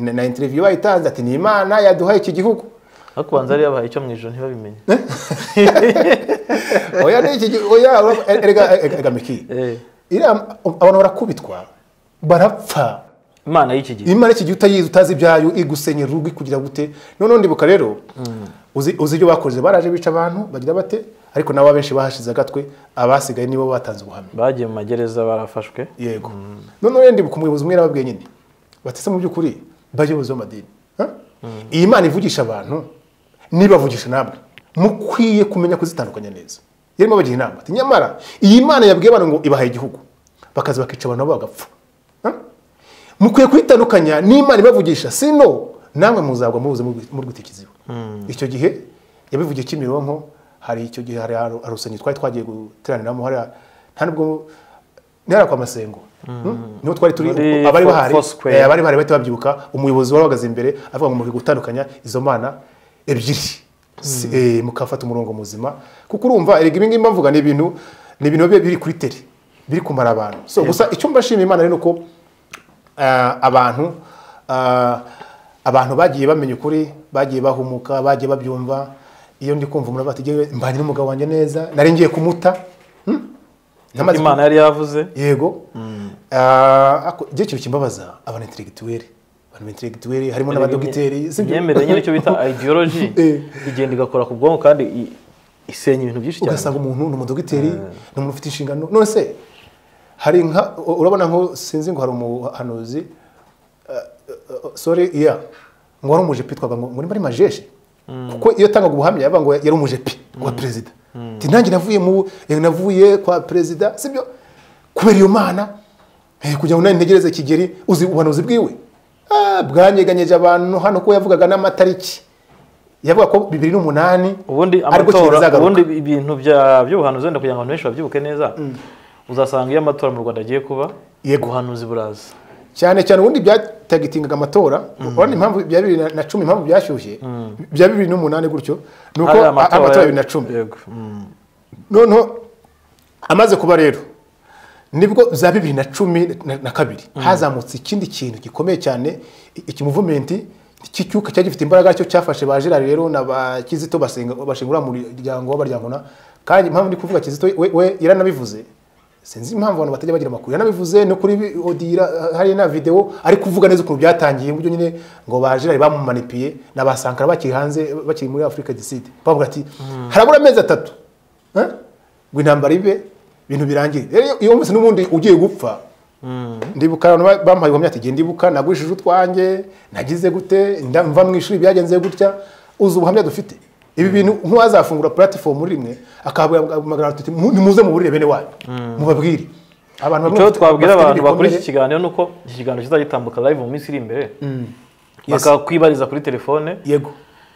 na- na interiviyu bayitanze ati ni imana yaduhaye iki gihugu
ariko ubanza yari yabahaye icyo mu ijoro ntibabimenye
oya ni iki gihugu oya urumva- erega erega- erega miki
Eh,
iriya abantu barakubitwa barapfa
imana y'iki gihe
imana iki gihe utayizi utazi ibyayo igusenyera urugo ikugira gute noneho ndibuka rero uzi uzi ibyo bakoze baraje bica abantu bagira bate ariko nabo abenshi bahashize agatwe abasigaye nibo batanze ubuhamya
bagiye mu magereza barafashwe
yego noneho rero ndibuka umuyobozi umwe yarababwiye nyine batese mu by'ukuri bayobozi b'amadini ha? iyi mana ivugisha abantu nibavugisha namwe mukwiye kumenya kuzitandukanya neza yarimo bagira inama ati nyamara iyi mana yabwiye abantu ngo ibahaye igihugu bakaza bakica abantu nabo bagapfa ha? mukwiye kuyitandukanya n'imana ibavugisha sino namwe muzagwa mubuze muri gutikiziba icyo gihe yabivugiye kimironko hari icyo gihe hari ahantu- hari urusengero twari twagiye guteraniramo hariya nta nubwo ntihari kwa masengo Hmm? niho twari turi
Muri
abari
Fo-
bahari
Foursquare.
eh, abari bahari bahita babyibuka umuyobozi wari uhagaze imbere avuga ngo mukwiye gutandukanya izo mana ebyiri Si- eh, mukafata umurongo muzima kuko urumva erega ibi ngibi mbavuga ni ibintu ni ibintu biba biri kuri tele biri kumara abantu so gusa icyo mbashimira imana rero ni uko ah, abantu ah, abantu bagiye bamenya ukuri bagiye bahumuka bagiye babyumva iyo ndi kumva umuntu avuga ati "Jyewe mbanye n'umugabo wanjye neza nari ngiye kumuta Hmm? Namaze
imana yari yavuze
yego Ah, ako- njye ikintu kimbabaza abantu interegituweri abantu interegituweri harimo n'abadogiteri sibyo?
imyemerere nyine icyo bita ideology
Eh.
igenda igakora ku bwonko kandi i- isenya ibintu byinshi cyane
ugasanga umuntu ni umudogiteri ni umuntu ufite inshingano none se hari nka u- urabona nko sinzi ngo hari umuhanuzi sore iya ngo wari umujepi twavuga ngo muri mari majeje kuko iyo atangaga ubuhamya yavuga ngo yari umujepi wa perezida Ati, nanjye navuye mu eh, navuye kwa perezida sibyo kubera iyo mana eh, kugira ngo nanjye ntegereze kigeri uzi ubuhanuzi bwiwe Ah, bwanyeganyeje abantu hano ko yavugaga n'amatariki yavuga ko bibiri n'umunani
ubundi
ariko kigeri
amatora
azagaruka.
ubundi ibintu bya- by'ubuhanuzi wenda kugira ngo abantu benshi babyibuke neza uzasanga iyo amatora mu rwanda agiye kuba
Yego.
ubuhanuzi buraza
cyane cyane ubundi byatagitingaga amatora urabona impamvu bya bibiri na- na cumi impamvu byashyushye bya bibiri n'umunani gutyo ni uko
Hariya
a- amatora ya bibiri na cumi
yego Mm.
noneho amaze kuba rero nibwo za bibiri na cumi na- na kabiri hazamutse ikindi kintu gikomeye cyane i- iki muvumenti cy'icyuka cyari gifite imbaraga cyo cyafashe ba gerard rero na ba kizito basenga- bashingura mu muryango w'abaryangona kandi impamvu ndi kuvuga kizito we- we yaranabivuze sinzi impamvu abantu batajya bagira amakuru yaranabivuze no kuri bi- odira hari na video ari kuvuga neza ukuntu byatangiye mu buryo nyine ngo ba gerard bamumanipiye na ba sankara bakiri hanze bakiri muri afurika du sud bavuga ati harabura amezi atatu Eh? ngo intambara ibe ibintu birangire rero iyo wumvise n'ubundi ugiye gupfa ndibuka abantu ba- bampaye ubuhamya ati genda ibuka nagurishije utwanjye nagize gute nda- mva mu ishuri byagenze gutya uzi ubuhamya dufite ibi bintu nk'uwazafungura platifomu rimwe akahamagara tuti "Mu- nimuze muburire bene wanyu mubabwire abantu bamwe
icyo
bafite-
twabwira
bafite
abantu bakora
ibikomere.
iki kiganiro ni uko iki kiganiro kizagitambuka live mu minsi iri imbere bakakwibariza kuri telefone
yego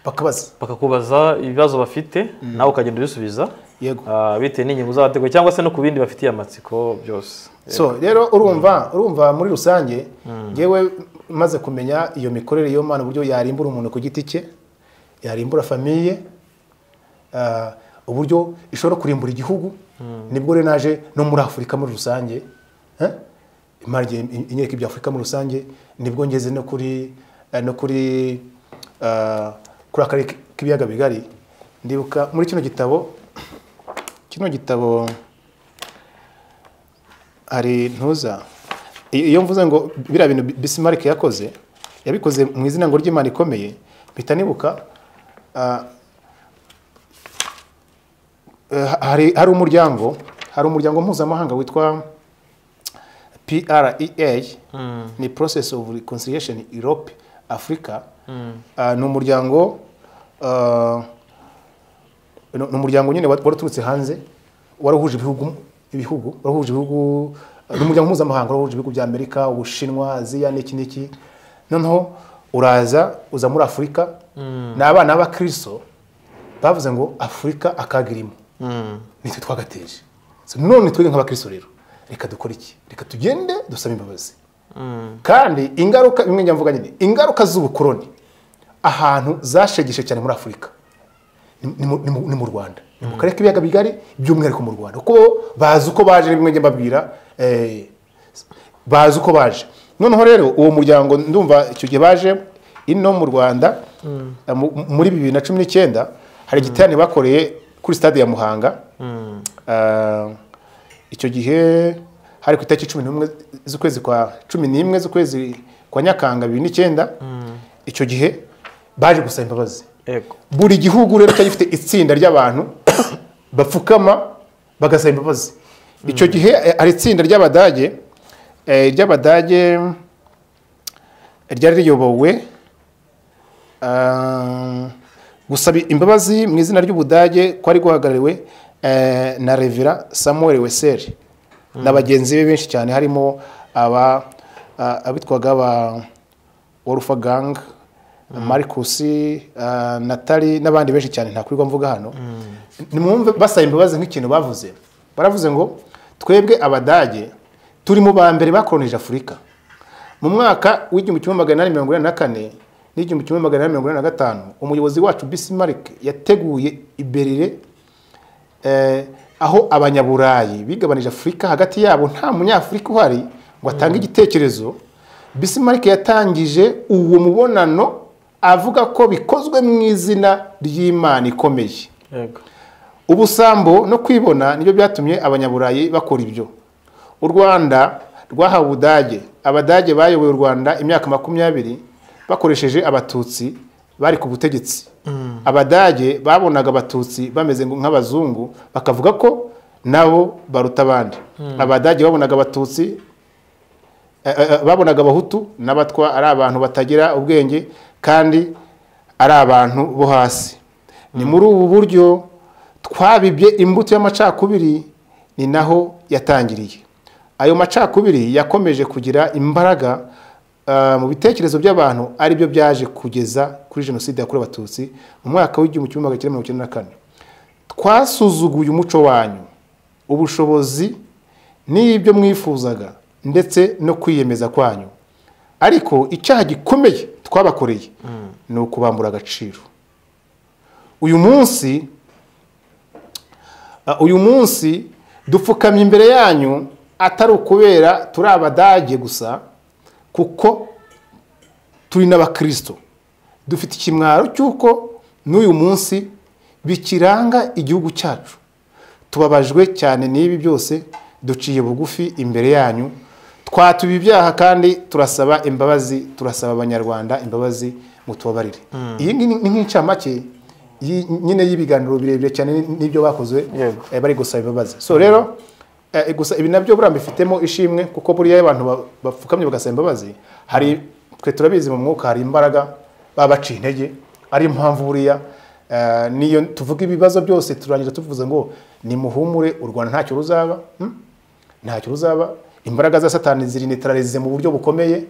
bakabaza
bakakubaza ibibazo bafite nawe ukagenda ubisubiza
Yego.
Ah, bitewe n'inyungu zabateguye cyangwa se no ku bindi bafitiye amatsiko byose
so rero urumva urumva muri rusange ngewe maze kumenya iyo mikorere y'iyo mana uburyo yarimbura umuntu ku giti cye yarimbura famiye ah, uburyo ishobora kurimbura igihugu nibwo rero naje no muri afurika muri rusange eh? imana igiye inyereka ibya afurika muri rusange nibwo ngeze no kuri eh, no kuri ah, kuri akarere k'ibiyaga bigari ndibuka muri kino gitabo kino gitabo hari ntuza I- iyo mvuze ngo biriya bintu Bi- Bismarck yakoze yabikoze mu izina ngo ry'Imana ikomeye mpita nibuka ah, eh, ha- hari hari umuryango hari umuryango mpuzamahanga witwa PREA ni process of reconciliation Europe Africa Ah, ni umuryango ah, ni ni umuryango nyine wa- waraturutse hanze warahuje ibihugu ibihugu warahuje ibihugu ni umuryango mpuzamahanga warahuje ibihugu bya Amerika Ubushinwa Aziya n'iki n'iki noneho uraza uza muri Afurika ni abana b'abakristo bavuze ngo Afurika akaga irimo nitwe twagateje So, none twebwe nk'abakristo rero reka dukore iki reka tugende dusaba imbabazi kandi ingaruka bimwe njya mvuga nyine ingaruka z'ubukoroni ahantu zashegeshe cyane muri afurika ni- ni mu- ni mu- ni mu rwanda ni mu karere k'ibiyaga bigari by'umwihariko mu rwanda kuko bazi uko baje bimwe njya mbabwira eh, bazi uko baje noneho rero uwo muryango ndumva icyo gihe baje ino mu rwanda eh, mu- muri bibiri na cumi n'icyenda hari igiterane bakoreye kuri stade ya muhanga Ah, icyo gihe hari ku itariki cumi n'umwe z'ukwezi kwa cumi n'imwe z'ukwezi kwa nyakanga bibiri n'icyenda icyo gihe baje gusaba imbabazi
yego
buri gihugu rero cyari gifite itsinda ry'abantu bapfukama bagasaba imbabazi icyo gihe eh, hari itsinda ry'abadage eh, ry'abadage ryari riyobowe ah, gusaba imbabazi mu izina ry'ubudage kwari guhagarariwe eh, na revera samuel weseri na bagenzi be benshi cyane harimo aba ah, abitwaga aba warufa gang marcus ah, natali n'abandi benshi cyane ntakwirwa mvuga hano nimwumve basaba imbabazi nk'ikintu bavuze baravuze ngo twebwe abadage turi mu ba mbere bakoronije afurika mu mwaka w'igihumbi kimwe magana inani mirongo inani na kane n'igihumbi kimwe magana inani mirongo inani na gatanu umuyobozi wacu bisimarike yateguye iberire eh, aho abanyaburayi bigabanije afurika hagati yabo nta munyafurika uhari ngo atange igitekerezo bisimarike yatangije uwo mubonano avuga ko bikozwe mu izina ry'imana ikomeye
yego
ubusambo no kwibona nibyo byatumye abanyaburayi bakora ibyo u rwanda rwahawe ubudage abadage bayoboye u rwanda imyaka makumyabiri bakoresheje abatutsi bari ku butegetsi abadage babonaga abatutsi bameze ngo- nk'abazungu bakavuga ko nabo baruta abandi abadage babonaga abatutsi eh, eh, eh, babonaga abahutu n'abatwa ari abantu batagira ubwenge kandi ari abantu bo hasi ni muri ubu buryo twabibye imbuto y'amacakubiri ni naho yatangiriye ayo macakubiri yakomeje kugira imbaraga ah, mu bitekerezo by'abantu ari byo byaje kugeza kuri jenoside yakorewe abatutsi mu mwaka w'igihumbi kimwe magana cyenda mirongo icyenda na kane twasuzuguye umuco wanyu ubushobozi n'ibyo mwifuzaga ndetse no kwiyemeza kwanyu ariko icyaha gikomeye twabakoreye ni ukubambura agaciro uyu munsi Uh, uyu munsi dupfukamye imbere yanyu atari ukubera turi abadage gusa kuko turi n'abakristo dufite ikimwaro cy'uko n'uyu munsi bikiranga igihugu cyacu tubabajwe cyane n'ibi byose duciye bugufi imbere yanyu twatuba ibyaha kandi turasaba imbabazi turasaba abanyarwanda imbabazi mutubabarire iyi ngi- ni nk'incamake y'i- nyine y'ibiganiro birebire cyane n'ibyo bakoze
Yego.
eh, bari gusaba imbabazi so rero eh, gusa ibi nabyo buriya mbifitemo ishimwe kuko buriya iyo abantu ba- bapfukamye bagasaba imbabazi hari twe turabizi mu mwuka hari imbaraga baba baciye intege ari yo mpamvu buriya eh, niyo tuvuga ibibazo byose turangira tuvuze ngo nimuhumure u rwanda ntacyo ruzaba hmm? ntacyo ruzaba imbaraga za satani zirinitararize mu buryo bukomeye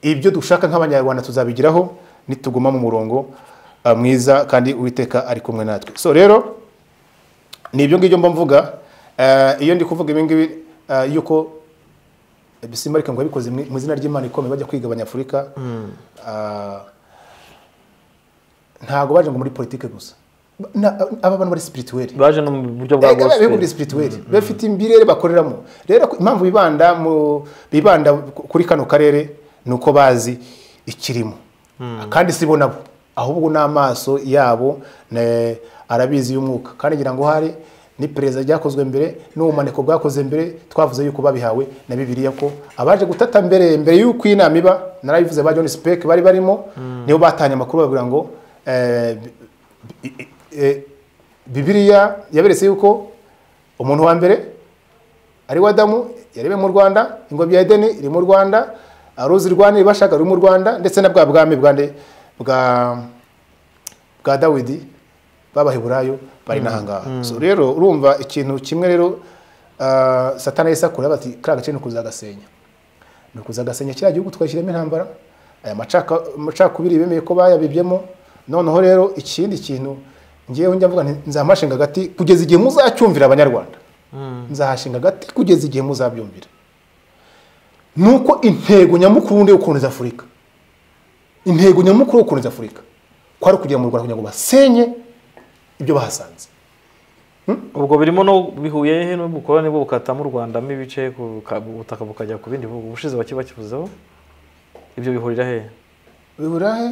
ibyo dushaka nk'abanyarwanda tuzabigeraho nituguma mu murongo ah, mwiza kandi uwiteka ari kumwe natwe so rero ni ibyo ngibyo mba mvuga Eh, iyo ndi kuvuga ibi ngibi eh, yuko bisimbarika ngo yabikoze mu mu izina ry'imana ikomeye bajya kwigabanya afurika Ah, ntabwo baje ngo muri politike gusa Na- aba bantu bari spirituweli
baje no mu buryo bwa
Ega bihugu
gospel
ni spirituel bafite imbirere bakoreramo rero ku- impamvu bibanda mu bibanda ku- kuri kano karere ni uko bazi ikirimo kandi si bo nabo ahubwo n'amaso yabo ne- arabizi y'umwuka kandi ngira ngo hari n'iperereza ryakozwe mbere n'ubumaniko bwakoze mbere twavuze yuko babihawe na bibiliya ko abaje gutata mbere mbere y'uko iyi nama iba narabivuze ba john speke bari barimo nibo batanye amakuru babwira ngo eh, bi- i- i- eh, bibiriya yaberetse yuko umuntu wa mbere ari we adamu yarebe mu rwanda ingobyi ya edeni iri mu rwanda uruzi rwa nili bashaka ruri mu rwanda ndetse na bwa bwami bwa nde- bwa bwa dawidi b'abaheburayo bari n'ahangaha So rero urumva ikintu kimwe rero ah, satani yahise akora bati kariya gace ni ukuzagasenya ni ukuzagasenya kiriya gihugu twashyiramo intambara aya macaka- amacakubiri bemeye ko bayabibyemo noneho rero ikindi kintu ngewe njya mvuga nti nzamashinga agati kugeza igihe muzacyumvira abanyarwanda nzahashinga agati kugeza igihe muzabyumvira nuko intego nyamukuru ndi ukuntu afurika intego nyamukuru yo gukoreza afurika kwari ukugira mu rwanda kugira ngo basenye ibyo bahasanze
ubwo birimo no bihuye he n'ubukoroni bwo bukatamo u rwanda mo ibice buka- ubutaka bukajya ku bindi bihugu ubushize bake bakivuzeho ibyo bihurira he
bibura he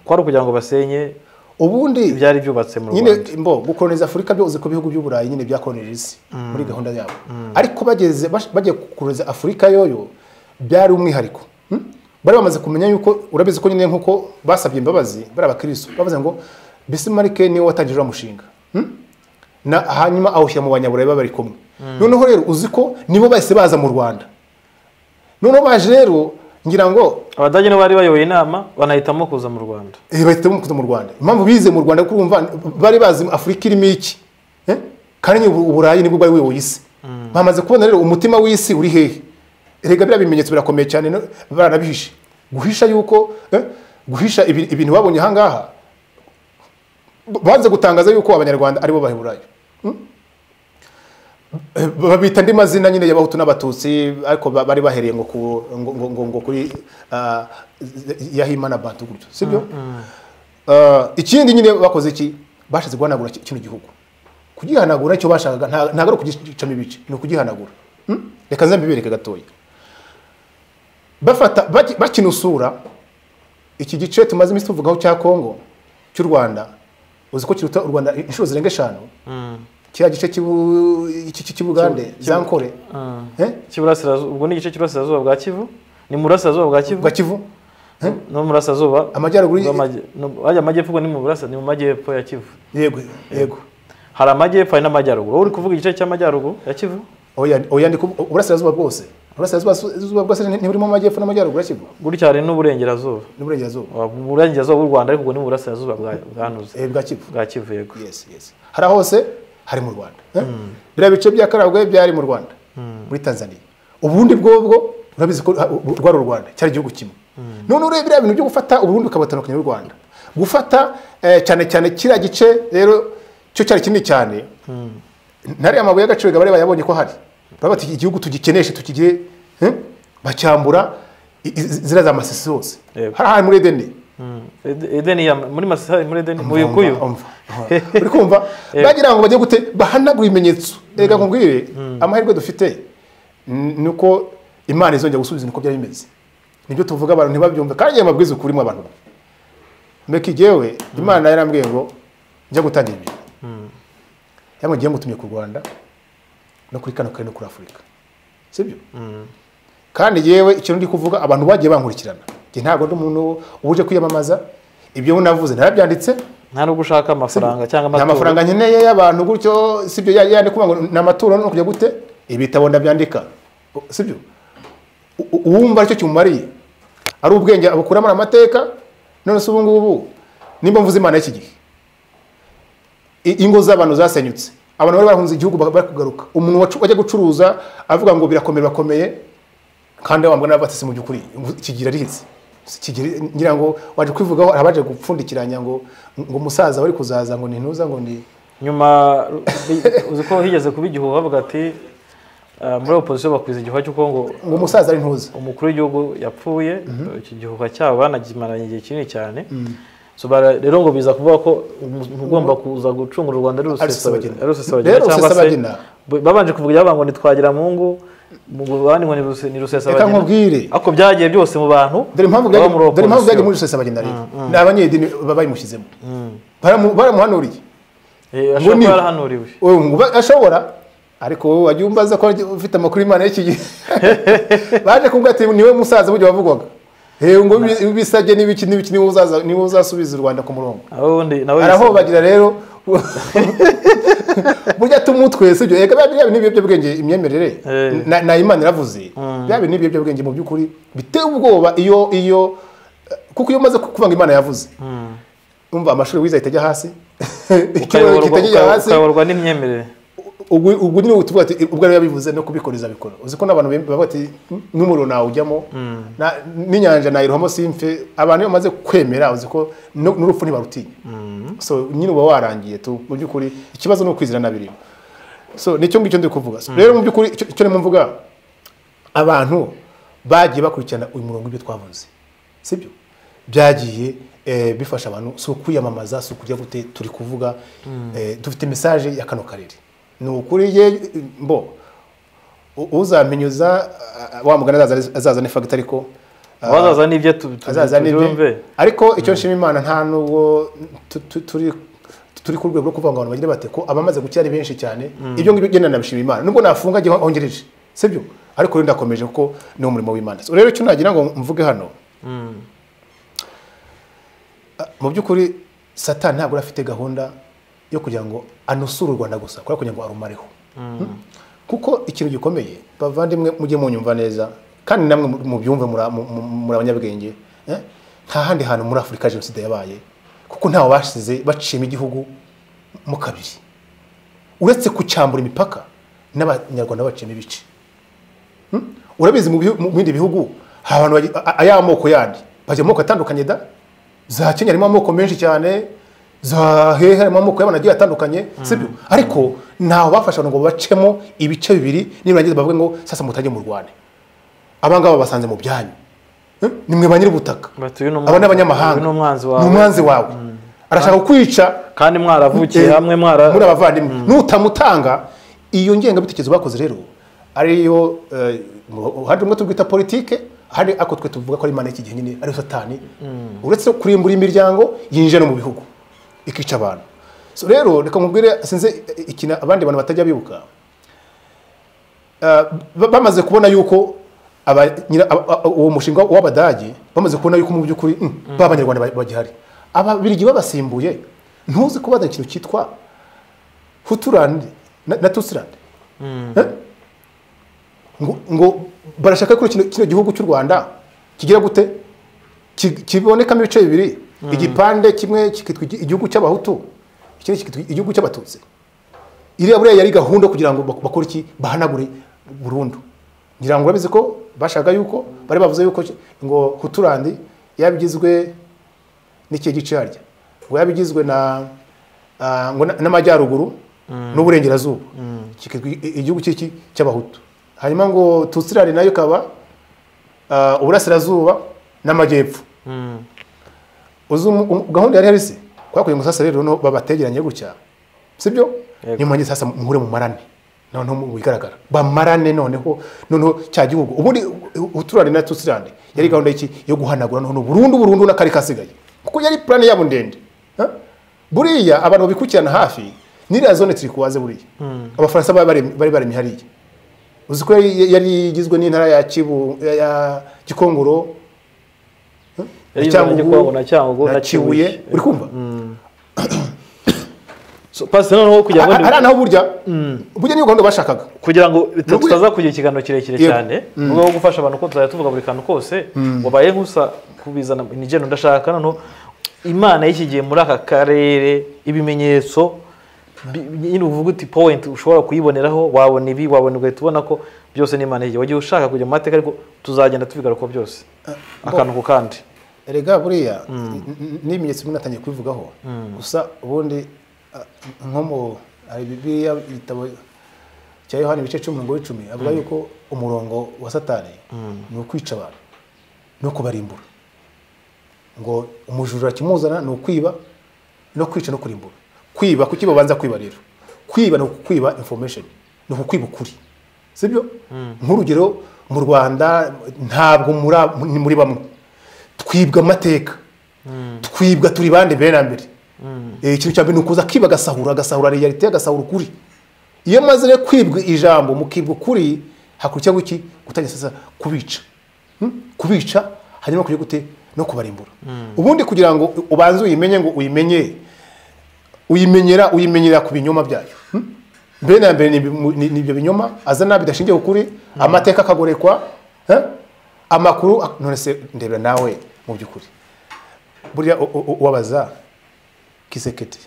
kwari ukugira ngo basenye
ubundi
ibyari byubatse mu
nyine
rwanda
mbo gukoroniza afurika byo uzi ko ibihugu by'uburayi nyine byakoronije isi muri gahunda yabo ariko bageze bash- bagiye gukoroniza afurika yoyo byari umwihariko Hmm? bari bamaze kumenya yuko urabizi ko nyine nk'uko basabye imbabazi bari abakristo bavuze ngo bisimarike niwe watangije uriya mushinga Hmm? na hanyuma awushyira mu banyaburayi baba bari kumwe noneho rero uzi ko nibo bahise baza mu rwanda noneho baje rero ngira ngo
abadage nibo bari bayoboye inama banahitamo kuza mu rwanda
Eh, bahitamo kuza mu rwanda impamvu bize mu rwanda kuko urumva bari bazi afurika irimo iki Eh? kandi nyine ubu- uburayi nibwo bwari buyoboye isi bamaze kubona rero umutima w'isi uri hehe rega biriya bimenyetso birakomeye cyane no- baranabihishe guhisha yuko eh, guhisha ibi- ibintu babonye ahangaha b- banze gutangaza yuko abanyarwanda aribo baheburayo Eh, babita andi mazina nyine y'abahutu n'abatutsi ariko ba- bari bahereye ngo ku- ngo- ngo- ngo- ngo kuri ah, yahima na bantu gutyo sibyo Ah, ikindi nyine bakoze iki bashatse guhanagura ki- kino gihugu kugihanagura icyo bashakaga nta- ntabwo ari ukugicamo ibice ni ukugihanagura Hmm? reka nze mbibereke gatoya bafata baki- bakinusura iki gice tumaze iminsi tuvugaho cya kongo cy'u rwanda uzi ko kiruta u rwanda inshuro zirenga eshanu kiriya gice cy'Ibu- cy'i- cy'i- cy'ibugande
Kibu-
zankore Eh?
cy'iburasirazuba ubwo ni igice cy'iburasirazuba bwa kivu ni mu burasirazuba bwa kivu
bwa kivu
no mu burasirazuba
Amajyaruguru-
bw'amajy- no- bajya amajyepfo ubwo ni mu burasa ni mu majyepfo ya kivu
yego yego
hari amajyepfo hari n'amajyaruguru wowe uri kuvuga igice cy'amajyaruguru ya kivu
oya oya ndi kubu- uburasirazuba bwose uburasirazuba bwose ni- ntiburimo amajyepfo n'amajyaruguru ya kivu
gutya hari n'uburengerazuba
n'uburengerazuba
Uh, mu burengerazuba bw'u rwanda ariko ubwo ni mu burasirazuba bwa- bwanuze
Eh, bwa kivu
bwa kivu yego
yes yes hari hose hari mu rwanda eh? biriya bice bya karagwe byari mu rwanda muri tanzania ubundi bwobwo urabizi ko ha- u- rwari u rwanda cyari igihugu kimwe none urebe biriya bintu byo gufata uburundi ukabatandukanya n'u rwanda gufata eh, cyane cyane kiriya gice rero cyo cyari kinini cyane ntariya mabuye y'agaciro bari bayabonye ko hari baravuga bati igihugu tugikeneshe tukigire eh? bacyambura i- i- ziriya za masisi zose
Yego.
hari ahantu muri edeni
Mm. Ed- edeni ya muri masisi muri edeni mu
Umva,
yukuyu
umva, umva. uri kumva bagira ngo bajye gute bahanagura ibimenyetso reka nkubwire amahirwe dufite n- ni uko imana izongera gusubiza niko byari bimeze nibyo tuvuga abantu ntibabyumve kandi njye mabwiriza ukuri mu abantu mbeki jyewe imana yarambwiye ngo njya gutangira ibintu yamwe ngiye mutumye ku rwanda no kuri kano karere no kuri afurika sibyo kandi yewe ikintu ndi kuvuga abantu bagiye bankurikirana njye ntabwo ndi umuntu uje kwiyamamaza ibyo navuze narabyanditse
nta nubwo ushaka amafaranga cyangwa
nta mafaranga nkeneye y'abantu gutyo sibyo ya- yandi kuvuga ngo ni amaturo no kujya gute ibitabo ndabyandika U- sibyo U- u- uwumva aricyo kimumariye ari ubwenge abukuramo amateka none se ubu ngubu nimba mvuze imana y'iki gihe I- ingo z'abantu zasenyutse abantu bari bahunze igihugu ba- bari kugaruka umuntu wacu- wajya gucuruza avuga ngo birakomeye birakomeye kandi wambwa n'abatasi mu by'ukuri kigira rizi kigira ngira ngo waje kwivugaho abaje gupfundikiranya ngo ngo umusaza wari kuzaza ngo ni ntuza ngo ni
nyuma uzi ko higeze kuba igihuha bavuga ati uh, muri opozisiyo bakwiza igihuha cy'uko ngo
ngo umusaza ari ntuza
umukuru w'igihugu yapfuye iki gihuha cyabo banakimaranye igihe kinini cyane So bara- rero ngo biza kuvuga ko umu- ugomba kuza gucungura u rwanda ari
Rusesabagina.
rusesabagina ari rusesabagina
Rero
cyangwa se
Rusesabagina.
b- babanje kuvuga ibyabo ngo nitwagira mungu mu bandi ngo ni Ruse- ni rusesabagina
Reka nkubwire.
ariko byagiye byose mu bantu
dore impamvu
baba
byaje
muri
dore impamvu byaje
opozisiyo.
muri rusesa bagenda rero ni abanyedini ba- bayimushyizemo Baramu- baramuhanuriye
Eh, ashobora
ngo ni-
kuba yarahanuriwe
Ubu ngo ba- ashobora ariko wowe wajya umbaza ko agiye- ufite amakuru y'imana y'iki gihe baje kumbwira ati niwe musaza burya wavugwaga Eh, ngo ibi- ibisabye n'ibiki n'ibiki niwe uzaza niwe uzasubiza u rwanda ku murongo
aho ubundi nawe
arahobagira rero burya tumwe twese ibyo reka biba biba n'ibiyobyabwenge imyemerere
Eh.
na- na imana iravuze biba biri n'ibiyobyabwenge mu by'ukuri biteye ubwoba iyo iyo kuko iyo umaze kuvanga imana yavuze umva amashuri wize ahita ajya hasi ikibazo
Ukayoborwa-
gihita kijya
uka-
hasi
ukayoborwa n'imyemerere
ubwo ubwo nyine tuvuga ati ubwo yari yabivuze no kubikoreza bikora uzi ko n'abantu bem- bavuga ati n'umuriro nawujyamo na- n'inyanja nayirohamo simfe abantu iyo bamaze kwemera uzi ko nu- n'urupfu ntibarutinya so nyine uba warangiye tu mu by'ukuri ikibazo ni ukwizirana birimo so nicyo ngicyo ndi kuvuga So, rero mu by'ukuri icyo icyo ndimo mvuga abantu bagiye bakurikirana uyu murongo w'ibyo twavuze sibyo byagiye eh, bifasha abantu si ukwiyamamaza si ukujya gute turi kuvuga eh, dufite mesaje ya kano karere ni ukuri ye mbo u- uzamenyuza ah, wa mugani azaza- azaza ni fagitari ko ah,
abazaza n'ibyo tu- tu-
azaza n'ibye
tujombe
ariko icyo nshima imana nta nubwo tu- tu- turi turi ku rwego rwo kuvuga ngo abantu bagire bate ko abamaze gukira ari benshi cyane ibyo ngibyo ngenda nabishima imana nubwo nafunga igihe hongereje sibyo ariko rero ndakomeje kuko ni umurimo w'imana So, rero icyo nagira ngo mvuge hano Ah, mu by'ukuri satani ntabwo afite gahunda yo kugira ngo anusure u rwanda gusa kubera kugira ngo arumareho Hmm? kuko ikintu gikomeye bavandimwe mujye munyumva neza kandi namwe mu- mubyumve muri- mu- mu- muri abanyabwenge eh? nta handi hantu muri afurika jenoside yabaye kuko ntawe basize baciyemo igihugu mu kabiri uretse kucyambura imipaka n'abanyarwanda baciyemo ibice Hmm? urabizi mu bihu- mu bindi bihugu hari abantu bagi- a- a- aya moko yandi bajya mu moko atandukanye da za kenya harimo amoko menshi cyane za hehe harimo amoko y'abantu agiye atandukanye sibyo ariko ntaho bafasha abantu ngo bacemo ibice bibiri nirangiza bavuge ngo sasa mutajye mu rwanda aba ngaba basanze mu byanyu Hmm? ni mwe ba nyir'ubutaka
Bati uyu ni umwanzi-
aba ni abanyamahanga
uyu ni umwanzi wawe.
Ni umwanzi wawe arashaka kukwica
kandi mwaravukiye
Eh,
hamwe mwara
muri abavandimwe nutamutanga iyo ngengabitekerezo bakoze rero ariyo eh, uruhande rumwe turwita politike hari ako twe tuvuga ko ari imana y'iki gihe nyine ariyo satani uretse kurimbura imiryango yinjira no mu bihugu ikica abantu so rero reka nkubwire sinzi eh, ikintu abandi bantu batajya bibuka Uh, ba- bamaze kubona yuko aba- nyira- aba- aba- uwo mushinga w'abadage bamaze kubona yuko mu by'ukuri mm, ba banyarwanda ba- bagihari ababirigi babasimbuye ntuzi ko bazanye ikintu cyitwa huturand na, na tusirand Eh? ngo, ngo barashaka ko kino, kino gihugu cy'u rwanda kigira gute Ki- kibonekamo ibice bibiri igipande kimwe kikitwa igi- igihugu cy'abahutu ikindi kikitwa igihugu cy'abatutsi iriya buriya yari gahunda kugira ngo bak- bakore iki bahanagure burundu ngira ngo urabizi ko bashaka yuko bari bavuze yuko ki- ngo huturandi yabigizwe n'ikihe gice harya ngo yabigizwe na ah, ngo na- n'amajyaruguru n'uburengerazuba kikitwa i- i- igihugu cy'iki cy'abahutu hanyuma ngo tutsirari nayo ikaba ah, uburasirazuba n'amajyepfo
Mm.
uzi umu- umu- gahunda yari yarise kwakugira ngo sasa rero no babategeranye gutya sibyo
Yego.
niyo mpamvu sasa muhure mu marane noneho mu bigaragara bamarane noneho noneho cya gihugu ubundi uturane na tusirane yari gahunda y'iki yo guhanagura noneho burundu burundu n'akari kasigaye kuko yari plani yabo ndende Ha? buriya abantu babikurikirana hafi n'iriya zone turi kuwaze buriya abafaransa bari baremye- bari baremye hariya uzi ko yari yari igizwe n'intara ya Kibu- ya- ya gikongoro
Yari igizwe na Gikongoro na Cyangugu na Kibuye.
uri kumva
So, Pastor, noneho kugira ngo
Ha-
ndi-
hari naho burya burya niyo gahunda bashakaga
kugira ngo bita-
Nubwo-
tutaza kugira ikiganiro kirekire
Yego.
cyane mu rwego rwo gufasha abantu ko tuzajya tuvuga buri kantu kose wabaye nk'usa kubizana ni jeno ndashaka noneho imana y'iki gihe muri aka karere ibimenyetso bi- nyine uvuga uti point ushobora kuyiboneraho wabona ibi wabona ugahita ubona ko byose ni imana y'igihe wagiye ushaka kujya mu mateka ariko tuzagenda tubigaruka byose akantu ku kandi
erega buriya n- n'ibimenyetso bimwe natangiye kubivugaho gusa ubundi ah, nko mu hari bibiliya igitabo cya yohani ibice cumi umurongo w'icumi avuga yuko umurongo wa satani ni ukwica abantu no kubarimbura ngo umujura kimuzana ni ukwiba no kwica no kurimbura kwiba kuki babanza kwiba rero kwiba ni ukukwiba information ni ukukwiba ukuri sibyo nk'urugero mu rwanda ntabwo muri- ni muri bamwe twibwa amateka twibwa turi bande mbere na mbere Eh, ikintu cya mbere ni ukuza kwiba agasahura agasahura realite agasahura ukuri iyo maze rero kwibwa ijambo mukibwa ukuri hakurikiyeho iki gutangira sasa kubica Hmm? kubica hanyuma kujya gute no kubarimbura ubundi kugira ngo ubanze uyimenye ngo uyimenye uyimenyera uyimenyera ku binyoma byayo Hmm? mbere na mbere ni ibi- ni ni ibyo binyoma azana bidashingiye ku kuri amateka akagorekwa eh? amakuru ak- none se ndebera nawe mu by'ukuri burya u- u- ubabaza kiseketi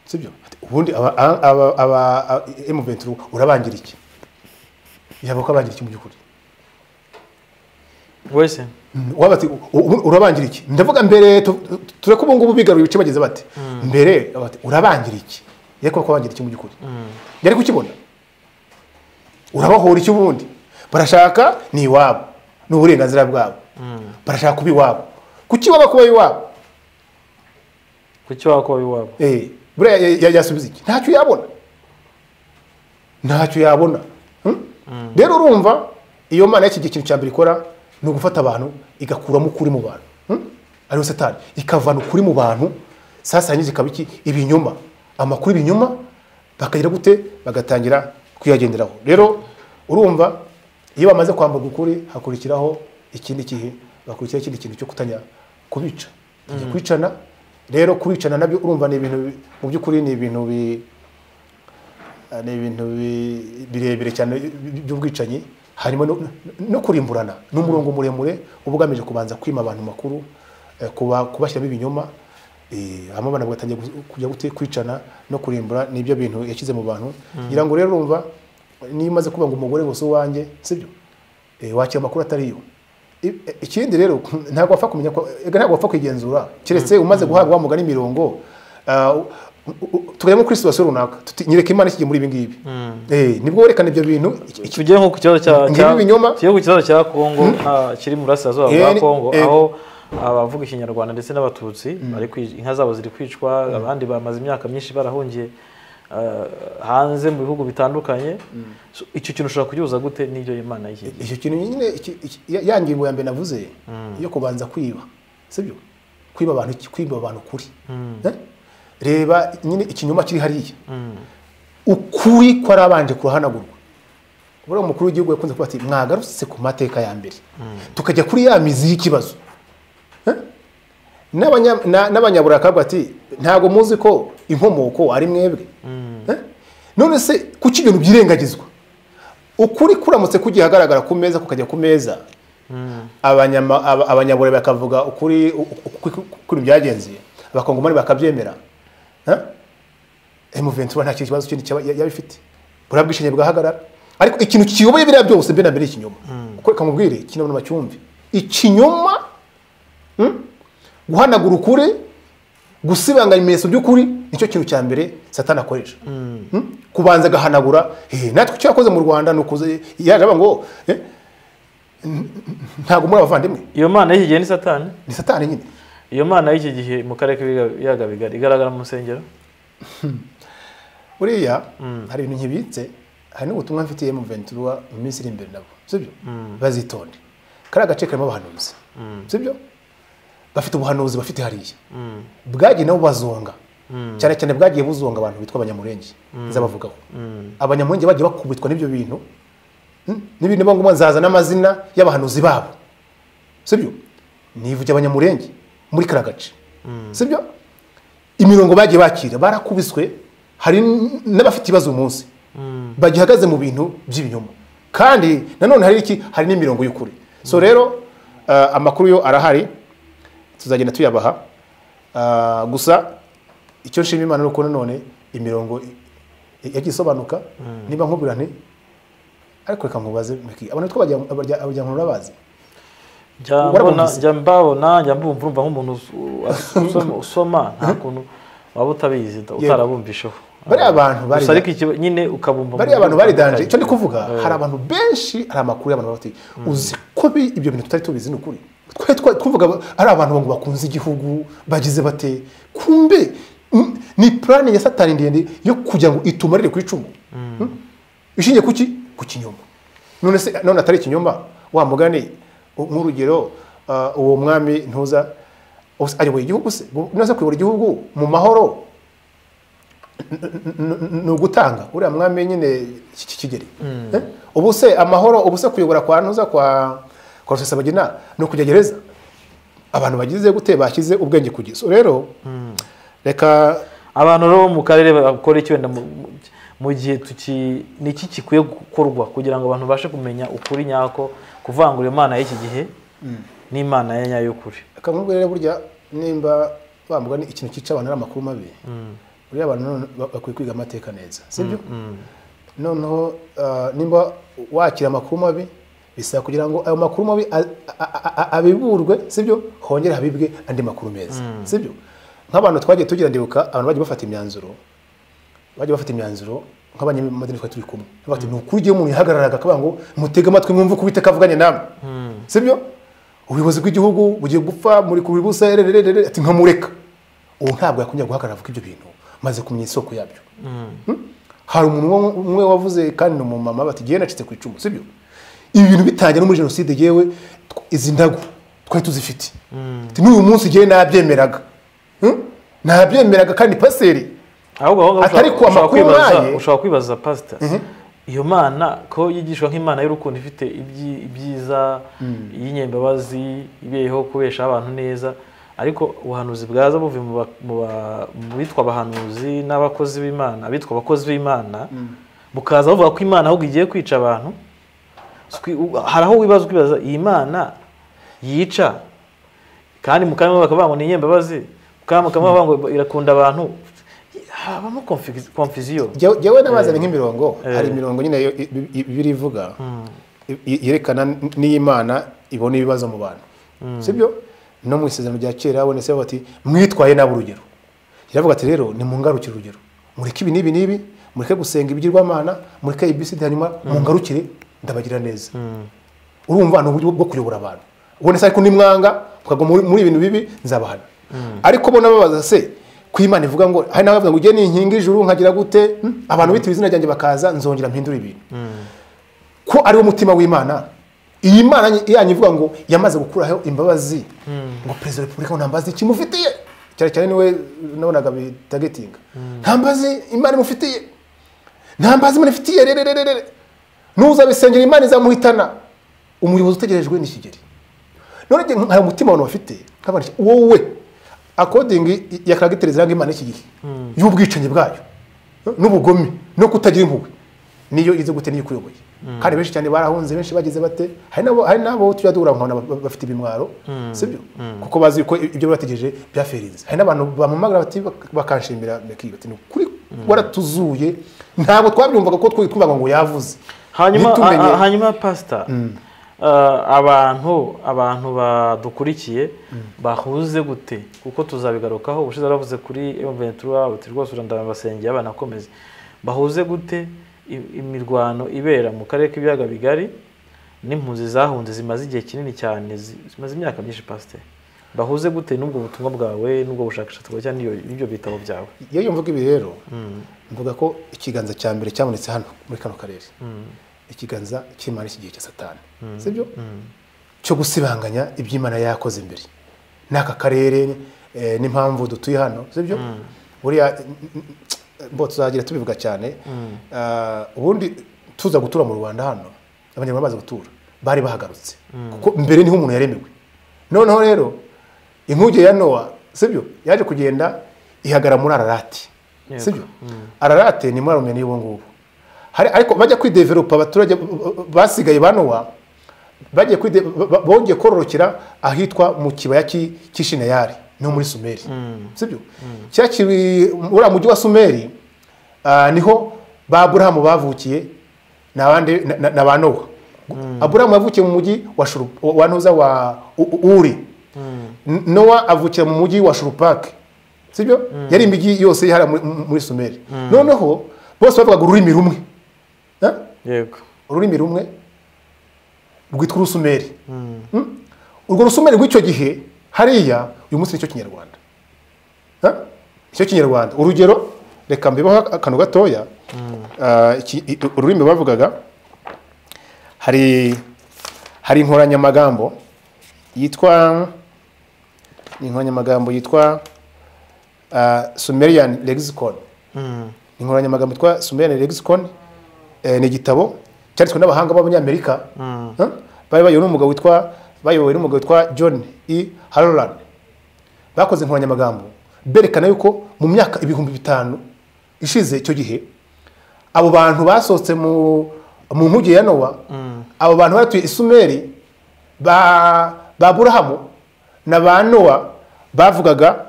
sibyo ubundi aba aba- aba- aba M23 urabangira iki yaba ukabangira iki mu by'ukuri
wese
waba ati "U- u- urabangira iki ndavuga mbere tu- tu- tureke ubu ngubu bigarura ibice bagize bate mbere baba bati, urabangira iki yego kubangira iki mu by'ukuri yari kukibona urabahora iki ubundi barashaka ni iwabo ni uburenganzira bwabo barashaka kuba iwabo kuki waba kuba iwabo
kuki wakuba iwabo
Eh, buriya ya- ya- yasubiza iki ntacyo yabona ntacyo yabona Hmm? rero urumva iyo mana y'iki gihe ikintu cya mbere ikora ni ugufata abantu igakuramo ukuri mu bantu Hmm? ariyo satani ikavana ukuri mu bantu sasa yangiza ikaba iki ibinyoma amakuru ibinyoma bakagira gute bagatangira kuyagenderaho rero urumva iyo bamaze kwambuka ukuri hakurikiraho ikindi gihe bakurikiraho ikindi kintu cyo kutanya kubica Batangira kwicana rero kubicana nabyo urumva ni ibintu bi- mu by'ukuri ni ibintu bi Ah, ni ibintu bi- birebire cyane bi- by'ubwicanyi hanyuma no- no kurimburana ni umurongo muremure uba ugamije kubanza kwima abantu makuru eh, kuba kubashyiramo ibinyoma eh, hanyuma abantu bagatangira gu- kujya gute kwicana no kurimbura nibyo bintu yashyize mu bantu ngira ngo rero urumva niyo umaze kuba ngo umugore gusa uwanjye sibyo Eh, wakira amakuru atari yo I- eh, ikindi rero ntabwo wapfa kumenya ko eh, ntabwo wapfa kwigenzura keretse umaze guhabwa wa mugani imirongo ah, u- u- u- tugajya kuri situwasiyo runaka tuti nyereka imana ikigiye muri ibi ngibi Eh, nibwo werekana ibyo bintu iki- iki-
tujye nko ku kibazo cya
Ngibi
cya-
ibinyoma.
tujye ku kibazo cya kongo ah, kiri mu burasirazuba
Eh,
bwa
ni-
kongo
eh.
aho abavuga ikinyarwanda ndetse n'abatutsi bari kwi- inka zabo ziri kwicwa abandi bamaze imyaka myinshi barahungiye ah, hanze mu bihugu bitandukanye So, icyo kintu ushobora kugihuza gute n'ibyo imana y'iki gihe
icyo kintu nyine iki- iki- ya- ya ngingo ya mbere navuze yo kubanza kwiba sibyo kwiba abantu iki- kwiba abantu kuri Eh? reba nyine ikinyoma kiri hariya ukuri kwarabanje kurahanagurwa buriya umukuru w'igihugu yakunze kuba ati mwagarutse ku mateka ya mbere tukajya kuri ya mizi y'ikibazo Eh? N'abanya- na- n'abanyaburayi akavuga ati ntabwo muzi ko inkomoko ari mwebwe Eh? none se kuki ibintu byirengagizwa ukuri kuramutse kugiye ahagaragara ku meza kukajya ku meza abanyama- aba- abanyaburayi bakavuga ukuri u- u- ku- kuri byagenze abakongomani bakabyemera Eh? M23 nta kibazo kindi cyaba yaba ifite buriya bwishingiye bwahagarara ariko ikintu kiyoboye biriya byose mbere na mbere ikinyoma kuko reka mubwire ikinyoma bacyumve ikinyoma hmm? guhanagura ukuri gusibanganya ibimenyetso by'ukuri nicyo kintu cya mbere satani akoresha Hmm? kubanza agahanagura eh, natwe icyo yakoze mu rwanda ni ukuze yaje aba ngo eh, n- n- ntabwo muri abavandimwe
iyo mana y'iki gihe ni satani
ni satani nyine
iyo mana y'iki gihe mu karere k'ibiyaga bigari igaragara mu nsengero
buriya hari ibintu nkibitse hari n'ubutumwa mfitiye mu ventura mu minsi iri imbere nabo sibyo bazitonde kariya gace karimo abahanuzi sibyo bafite ubuhanuzi bafite hariya bwagiye nabo bazonga cyane cyane bwagiye buzonga abantu bitwa abanyamurenge nzabavugaho abanyamurenge bagiye bakubitwa n'ibyo bintu Hmm? n'ibintu bivuga ngo nzaza n'amazina y'abahanuzi babo sibyo nivuge abanyamurenge muri kariya gace sibyo imirongo bagiye bakira barakubiswe hari n- n'abafite ibibazo uyu munsi bagihagaze mu bintu by'ibinyoma kandi nanone hari iki hari n'imirongo y'ukuri so rero uh, amakuru yo arahari tuzagenda tuyabaha uh, gusa icyo nshima imana ni uko nanone imirongo i- i- yagiye isobanuka niba nkubwira nti ariko reka nkubaze Meki, abantu twabagira abajyankuru urabazi
Njya
Wari
mbona-
wabizi?
njya mbabona njya mbumva urumva nk'umuntu usu- usoma- usoma nta kuntu waba utabizi da- utarabumvisheho
Bariya abantu bari-
Gusa ariko ikiba- nyine ukabumva mu
bariya
buryo
abantu bari danje icyo ndi
butandukanye.
kuvuga hari abantu benshi hari amakuru y'abantu baba bati uzi ko bi- ibyo bintu tutari tubizi ni ukuri twari twari kuvuga ba- ari abantu ngo bakunze igihugu bagize bate kumbe mm, ni plani ya satani ndende yo kugira ngo itumarire ku icumu Mm? ishingiye kuki ku kinyoma none se none atari ikinyoma wa mugani u- nk'urugero ah, uwo mwami ntuza ose- ayoboye igihugu se ntuza kuyobora igihugu mu mahoro ni ugutanga uriya mwami nyine iki kigeri Eh? ubu se amahoro ubu se kuyobora kwa ntuza kwa kwa rusesabagina ni ukujya gereza abantu bagize gute bashyize ubwenge ku giso rero reka
abantu rero bo mu karere bakora iki wenda mu- mu- mu gihe tuki ni iki gikwiye gukorwa kugira ngo abantu babashe kumenya ukuri nyako kuvangura imana y'iki gihe n'imana ya nyayo y'ukuri
akamubwo rero burya nimba bambwa ni ikintu cyica abantu ari amakuru mabi buriya abantu none ba- bakwiye kwiga amateka neza sibyo noneho ah, nimba wakira amakuru mabi bisaba kugira ngo ayo makuru mabi a- a- a- a- abiburwe sibyo hongere habibwe andi makuru meza sibyo nk'abantu twagiye tugira ndibuka abantu bagiye bafata imyanzuro bajya bafata imyanzuro nk'abanyamadini twari turi kumwe bati ni ukuri igihe umuntu yahagararaga akavuga ngo mutege amatwi mwumve uko uwiteka avuganye namwe sibyo ubuyobozi bw'igihugu bugiye gupfa muri kubira ubusa rerererere ati nkamureka ubu ntabwo yakongera guhagarara avuga ibyo bintu maze kumenya isoko yabyo Hmm? hari umuntu umwe- umwe wavuze kandi ni umumama bati igihe nacitse ku icumu sibyo ibi bintu bitangira no muri jenoside yewe tw- izi ndago twari tuzifite Ati, n'uyu munsi igihe nabyemeraga Hmm? nabyemeraga kandi paseri
ahubwo aho ngaho ushobora-
Atari ku
ushobora
amakuru
kwibaza
nk'ayo.
ushobora kwibaza pasita iyo mana ko yigishwa nk'imana y'urukundo ifite ibyi- ibyiza iy'inyembabazi ibeyeho kubesha abantu neza ariko ubuhanuzi bwaza buvuye mu ba- mu ba- mu bitwa abahanuzi n'abakozi b'imana abitwa abakozi b'imana bukaza buvuga ko imana ahubwo igiye kwica abantu Swi- u- hari aho wibaza ukibaza iyi mana yica kandi mukamwe bakavuga ngo ni inyembabazi mukamwe mukamwe bakavuga ngo irakunda abantu habamo confi- confusion
Jyewe- jyewe nabazanye nk'imirongo
Eh.
hari imirongo nyine yo- i- i- i- bibiliya ivuga i- i- yerekana n- n'iyo imana ibona ibibazo mu bantu sibyo no mu isezerano rya kera bonetse bavuga bati mwitwaye nabi urugero yaravuga ati rero nimungarukire urugero mureke ibi n'ibi n'ibi mureke gusenga ibigirwamana mureke ibisidi hanyuma mungarukire ndabagira neza urumva ni uburyo bwo kuyobora abantu ubonetse ariko nimwanga mukagwa muri- muri ibintu bibi nzabahana ariko bo nababaza se ku Imana ivuga ngo hari n'abavuga ngo ujye ni inkingi ijuru nkagira gute Hmm? abantu bita izina ryanjye bakaza nzongera mpindura ibintu ko ari wo mutima w'imana iyi mana yanyu ivuga ngo yamaze gukuraho imbabazi ngo perezida wa repubulika ngo nta mbabazi kimufitiye cyane cyane niwe nabonaga bitagetinga nta mbabazi imana imufitiye nta mbabazi imana ifitiye rero rero rero n'uzabisengera imana izamuhitana umuyobozi utegerejwe ni kigeli none njye nka umutima abantu bafite nk'abantu wowe akodingi ya karagiteri ziranga imana y'iki gihe y'ubwicanyi bwayo n'ubugome no kutagira impuhwe niyo izi gute niyo ikuyoboye kandi benshi cyane barahunze benshi bagize bate hari n'abo hari n'abo tujya duhura nkabona ba- bafite ibimwaro sibyo kuko bazi ko ibyo bategereje byaferinze hari n'abantu bamamagara bati bakanshimira bakiga ati ni ukuri waratuzuye ntabwo twabyumvaga ko twe twumvaga ngo yavuze
hanyuma
Ntitumenye-
a- a- hanyuma pasita abantu abantu badukurikiye bahuze gute kuko tuzabigarukaho ubushize baravuze kuri emuventura buti rwose urandabasengeye abanakomeze bahuze gute i- imirwano ibera mu karere k'ibiyaga bigari n'impunzi zahunze zimaze igihe kinini cyane zi- zimaze imyaka myinshi pasiteri bahuze gute n'ubwo butumwa bwawe n'ubwo bushakashatsi bwawe cyangwa n'iyo- n'ibyo bitabo byawe
iyo yumvaga ibi rero mvuga ko ikiganza cya mbere cyabonetse hano muri kano karere ikiganza cy'imana iki gihe cya satani sibyo cyo gusibanganya iby'imana yakoze imbere n'aka karere eh, n'impamvu dutuye hano sibyo buriya n- n- bo tuzagira tubivuga cyane Ah, ubundi tuza gutura mu rwanda hano abanyarwanda baza gutura bari bahagarutse kuko mbere niho umuntu yaremewe noneho rero inkuge ya nowa sibyo yaje kugenda ihagara muri ararati
Yego.
sibyo ararate ni murumwe n'ubu ngubu hari ariko bajya kwidevelopa abaturage basigaye ba nowa bagiye kwide ba- bongeye kororokera ahitwa mu kibaya cy'i- cy'i Shineyari no muri sumeri sibyo cya kibi uriya mujyi wa sumeri ah, niho ba aburahamu bavukiye n'abandi na- na- na ba nowa aburahamu yavukiye mu mujyi wa Shuru- wa ntuza wa U- U- uri N- nowa avukira mu mujyi wa shurupake sibyo yari imijyi yose yihara muri- muri sumeri noneho bose bavugaga ururimi rumwe Eh?
yego
ururimi rumwe rwitwa urusumeri Mm? urwo rusumeri rw'icyo gihe hariya uyu munsi nicyo kinyarwanda Eh? nicyo kinyarwanda urugero reka mbibaho akantu gatoya Ah, iki- i- ururimi bavugaga hari hari inkoranyamagambo yitwa ni inkoranyamagambo yitwa ah, sumerian lexicon inkoranyamagambo yitwa sumerian lexicon eh, ni igitabo cyanditswe n'abahanga b'abanyamerika Eh, bari bayobowe n'umugabo witwa bayobowe n'umugabo witwa john e harolan bakoze inkoranyamagambo berekana yuko mu myaka ibihumbi bitanu ishize icyo gihe abo bantu basohotse mu mu nkuge ya nowa abo bantu batuye isumeri ba ba burahamu na ba nowa bavugaga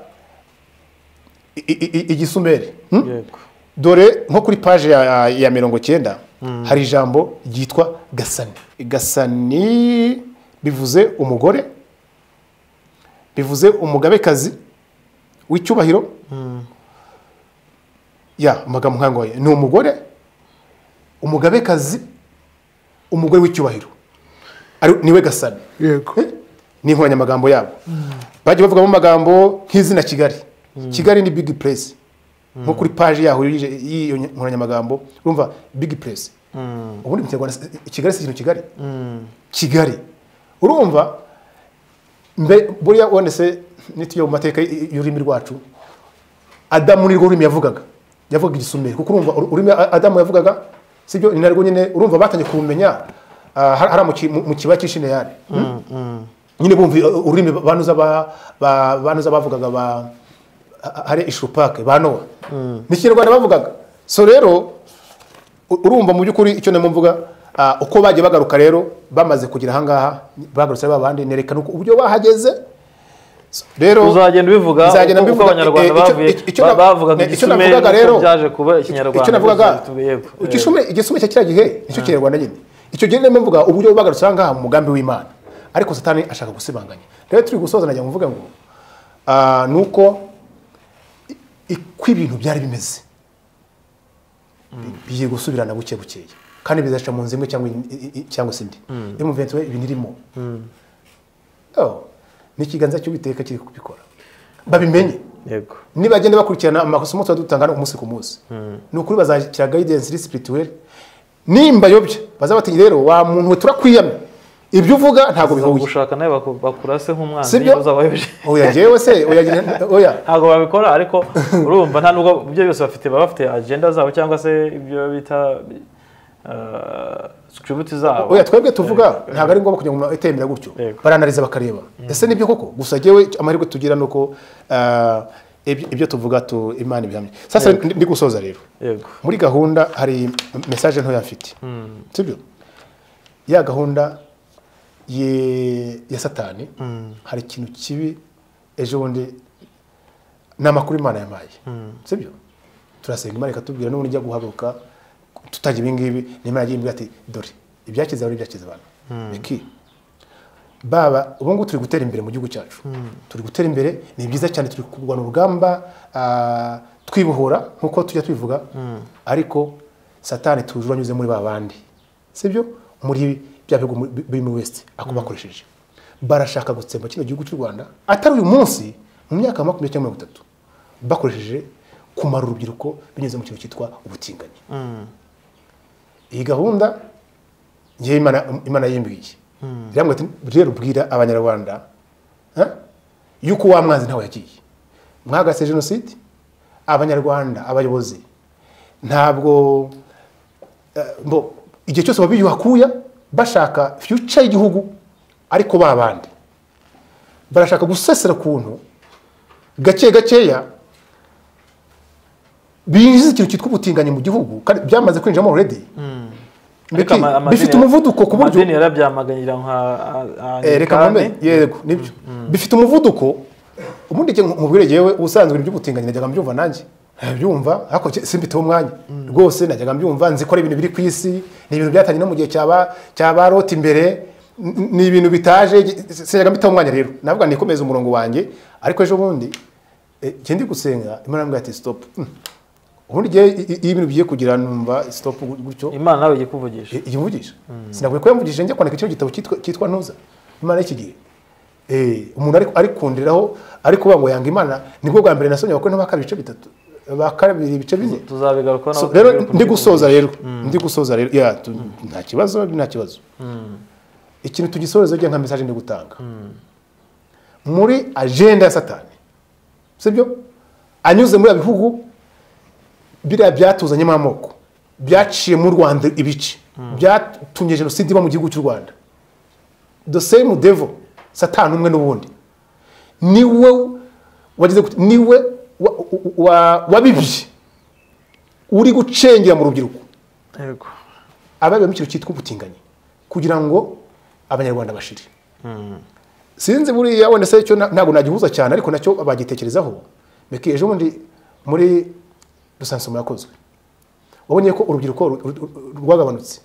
i- i- i- igisumeri Hmm?
Yego.
dore nko kuri paje ya, ya mirongo cyenda hari ijambo ryitwa gasani gasani bivuze umugore bivuze umugabekazi w'icyubahiro ya amagambo nkangoye ni umugore umugabekazi umugore w'icyubahiro ari- niwe gasani
yego
Eh? ni inkoranyamagambo yabo bagiye bavugamo amagambo nk'izina kigali kigali ni big place nko kuri paje yaho y'iyo- y'iyo nkoranyamagambo urumva big place ubundi mu kinyarwanda si- kigali si ikintu kigali kigali urumva mbe buriya wanditse nitujya mu mateka y- y'ururimi rwacu adamu ni rwo rurimi yavugaga yavugaga igisumeri kuko urumva uru- ururimi A- adamu yavugaga sibyo ni narwo nyine urumva batangiye kumumenya ah, har- hariya mu ki- mu- mu kibaya cy'ishineyari nyine bumva uh, ururimi banuza ba- ba- banuza bavugaga ba ha- hari ishurupake ba nowa ni ikinyarwanda bavugaga so rero u- urumva mu by'ukuri icyo ndimo mvuga ah, uko bagiye bagaruka rero bamaze kugera ahangaha bagarutse ba bandi nerekana uko- uburyo bahageze So, rero
uzagenda ubivuga
nzagenda
uko- uko
mbivuga,
abanyarwanda
eh, icyo-
bavuye
icyo
ba-
na-
bavugaga
eh, icyo
igisumeri
navugaga
n'uko
rero-
byaje kuba ikinyarwanda
icyo navugaga
byose yego, yego.
igisumeri- igisumeri cya kiriya gihe nicyo kinyarwanda nyine icyo gihe ndimo mvuga uburyo bagarutse ahangaha mu mugambi w'imana ariko satani ashaka gusibanganya rero turi gusoza najya mvuga ngo ah, ni uko i- uko ibintu byari bimeze bigiye gusubirana buke bukeya kandi bizaca mu nzu imwe cyangwa in- i- i- cyangwa se indi iyo muvenzi we ibintu irimo Oh, ni ikiganza cy'uwiteka kiri kubikora babimenye
yego
nibagenda bakurikirana amasomo tuba dutanga umunsi ku munsi ni ukuri bazakira guidance iri spirituelle nimba yobya bazabatinya rero wa muntu we turakwiyamye ibyo uvuga ntabwo bihuye
gushaka nawe baku- bakurase nk'umwanzi
sibyo
niba uzabayobeje
oya njyewe se oya oya
ntabwo babikora ariko urumva nta nubwo ibyo byose bafite baba bafite agenda zabo cyangwa se ibyo bita sikiributi zabo
oya twebwe tuvuga ntabwo ari ngombwa kugira ngo umuntu atembera gutyo
Yego.
baranariza bakareba ese nibyo koko gusa njyewe amahirwe tugira ni uko ah, ibyo ibyo tuvuga tu imana ibihamye sasa ndi ndi gusoza rero
yego
muri gahunda hari mesaje ntoya mfite sibyo ya gahunda ye- ya satani hari ikintu kibi ejo bundi ni amakuru imana yampaye sibyo turasenga imana ikatubwira n'ubundi ijya guhaguruka tutajya ibi ngibi nimara yagiye imbwira ati dore ibyakiza abantu ibyakiza abantu reki baba ubu ngubu turi gutera imbere mu gihugu cyacu turi gutera imbere ni byiza cyane turi kurwana urugamba ah, twibohora nk'uko tujya tubivuga ariko satani tuje anyuze muri ba bandi sibyo muri bya bihugu mu- bi- birimo west ako bakoresheje barashaka gutsemba kino gihugu cy'u rwanda atari uyu munsi mu myaka ya makumyabiri cyangwa mirongo itatu bakoresheje kumara urubyiruko binyuze mu kintu cyitwa ubutinganyi iyi gahunda njyewe imana imana yimbwiye irambwira ati rero bwira abanyarwanda eh, yuko wa mwanzi ntawe yagiye mwagase jenoside abanyarwanda abayobozi ntabwo eh, mbo, igihe cyose babiyuhakuya bashaka future y'igihugu ariko ba bandi barashaka gusesera ukuntu gake gakeya binjiza ikintu cyitwa ubutinganyi mu gihugu kandi byamaze kwinjiramo already
Ariko
Mbeki,
ama- amadini-
bifite umuvuduko ku buryo
amadini yarabyamaganira nka
Eh, reka nkomere yego nibyo bifite umuvuduko ubundi njye nkubwire yewe ubusanzwe iby'ubutinganyi najyaga mbyumva nanjye ntabyumva ariko njye simbiteho umwanya rwose najyaga mbyumva nzi ko ari ibintu biri ku isi ni ibintu byatangiye no mu gihe cyaba cyaba rota imbere n- ni ibintu bitaje njye- sinajyaga mbiteho umwanya rero navuga nikomeza umurongo wanjye ariko ejo bundi eh, njye ndi gusenga imana yambwira ati stop Hmm. ubundi njye i- i- iyo ibintu bigiye kugira numva stop gutyo
imana nawe ijya kuvugisha
ikivugisha sinakwiye ko yamvugishije njya kwandika kino gitabo cyitwa- cyitwa ntuza imana y'iki gihe Eh, umuntu ari- ari kundiraho ari kuvuga ngo yanga imana nibwo bwa mbere nasomye abakore n'abakara ibice bitatu bakabiri ibice bine
tuzabigarukaho
So, rero ndi gusoza rero ndi gusoza rero ya tu- nta kibazo nta kibazo ikintu tugisoreza ujya nka mesaje ndi gutanga muri agenda ya satani sibyo anyuze muri bya bihugu biriya byatuzanyemo amoko byaciye mu rwanda ibice byatumye jenoside iba mu gihugu cy'u rwanda the same devil satani umwe n'ubundi niwe wagize gute- niwe wa- wa- wabibye uri gucengera mu rubyiruko
yego
ababiba mu kintu cyitwa ubutinganyi kugira ngo abanyarwanda bashire sinzi buriya wenda se icyo na- ntabwo nagihuza cyane ariko nacyo bagitekerezaho meki ejo bundi muri rusansumo yakozwe wabonye ko urubyiruko ru- ru- ru- rwagabanutse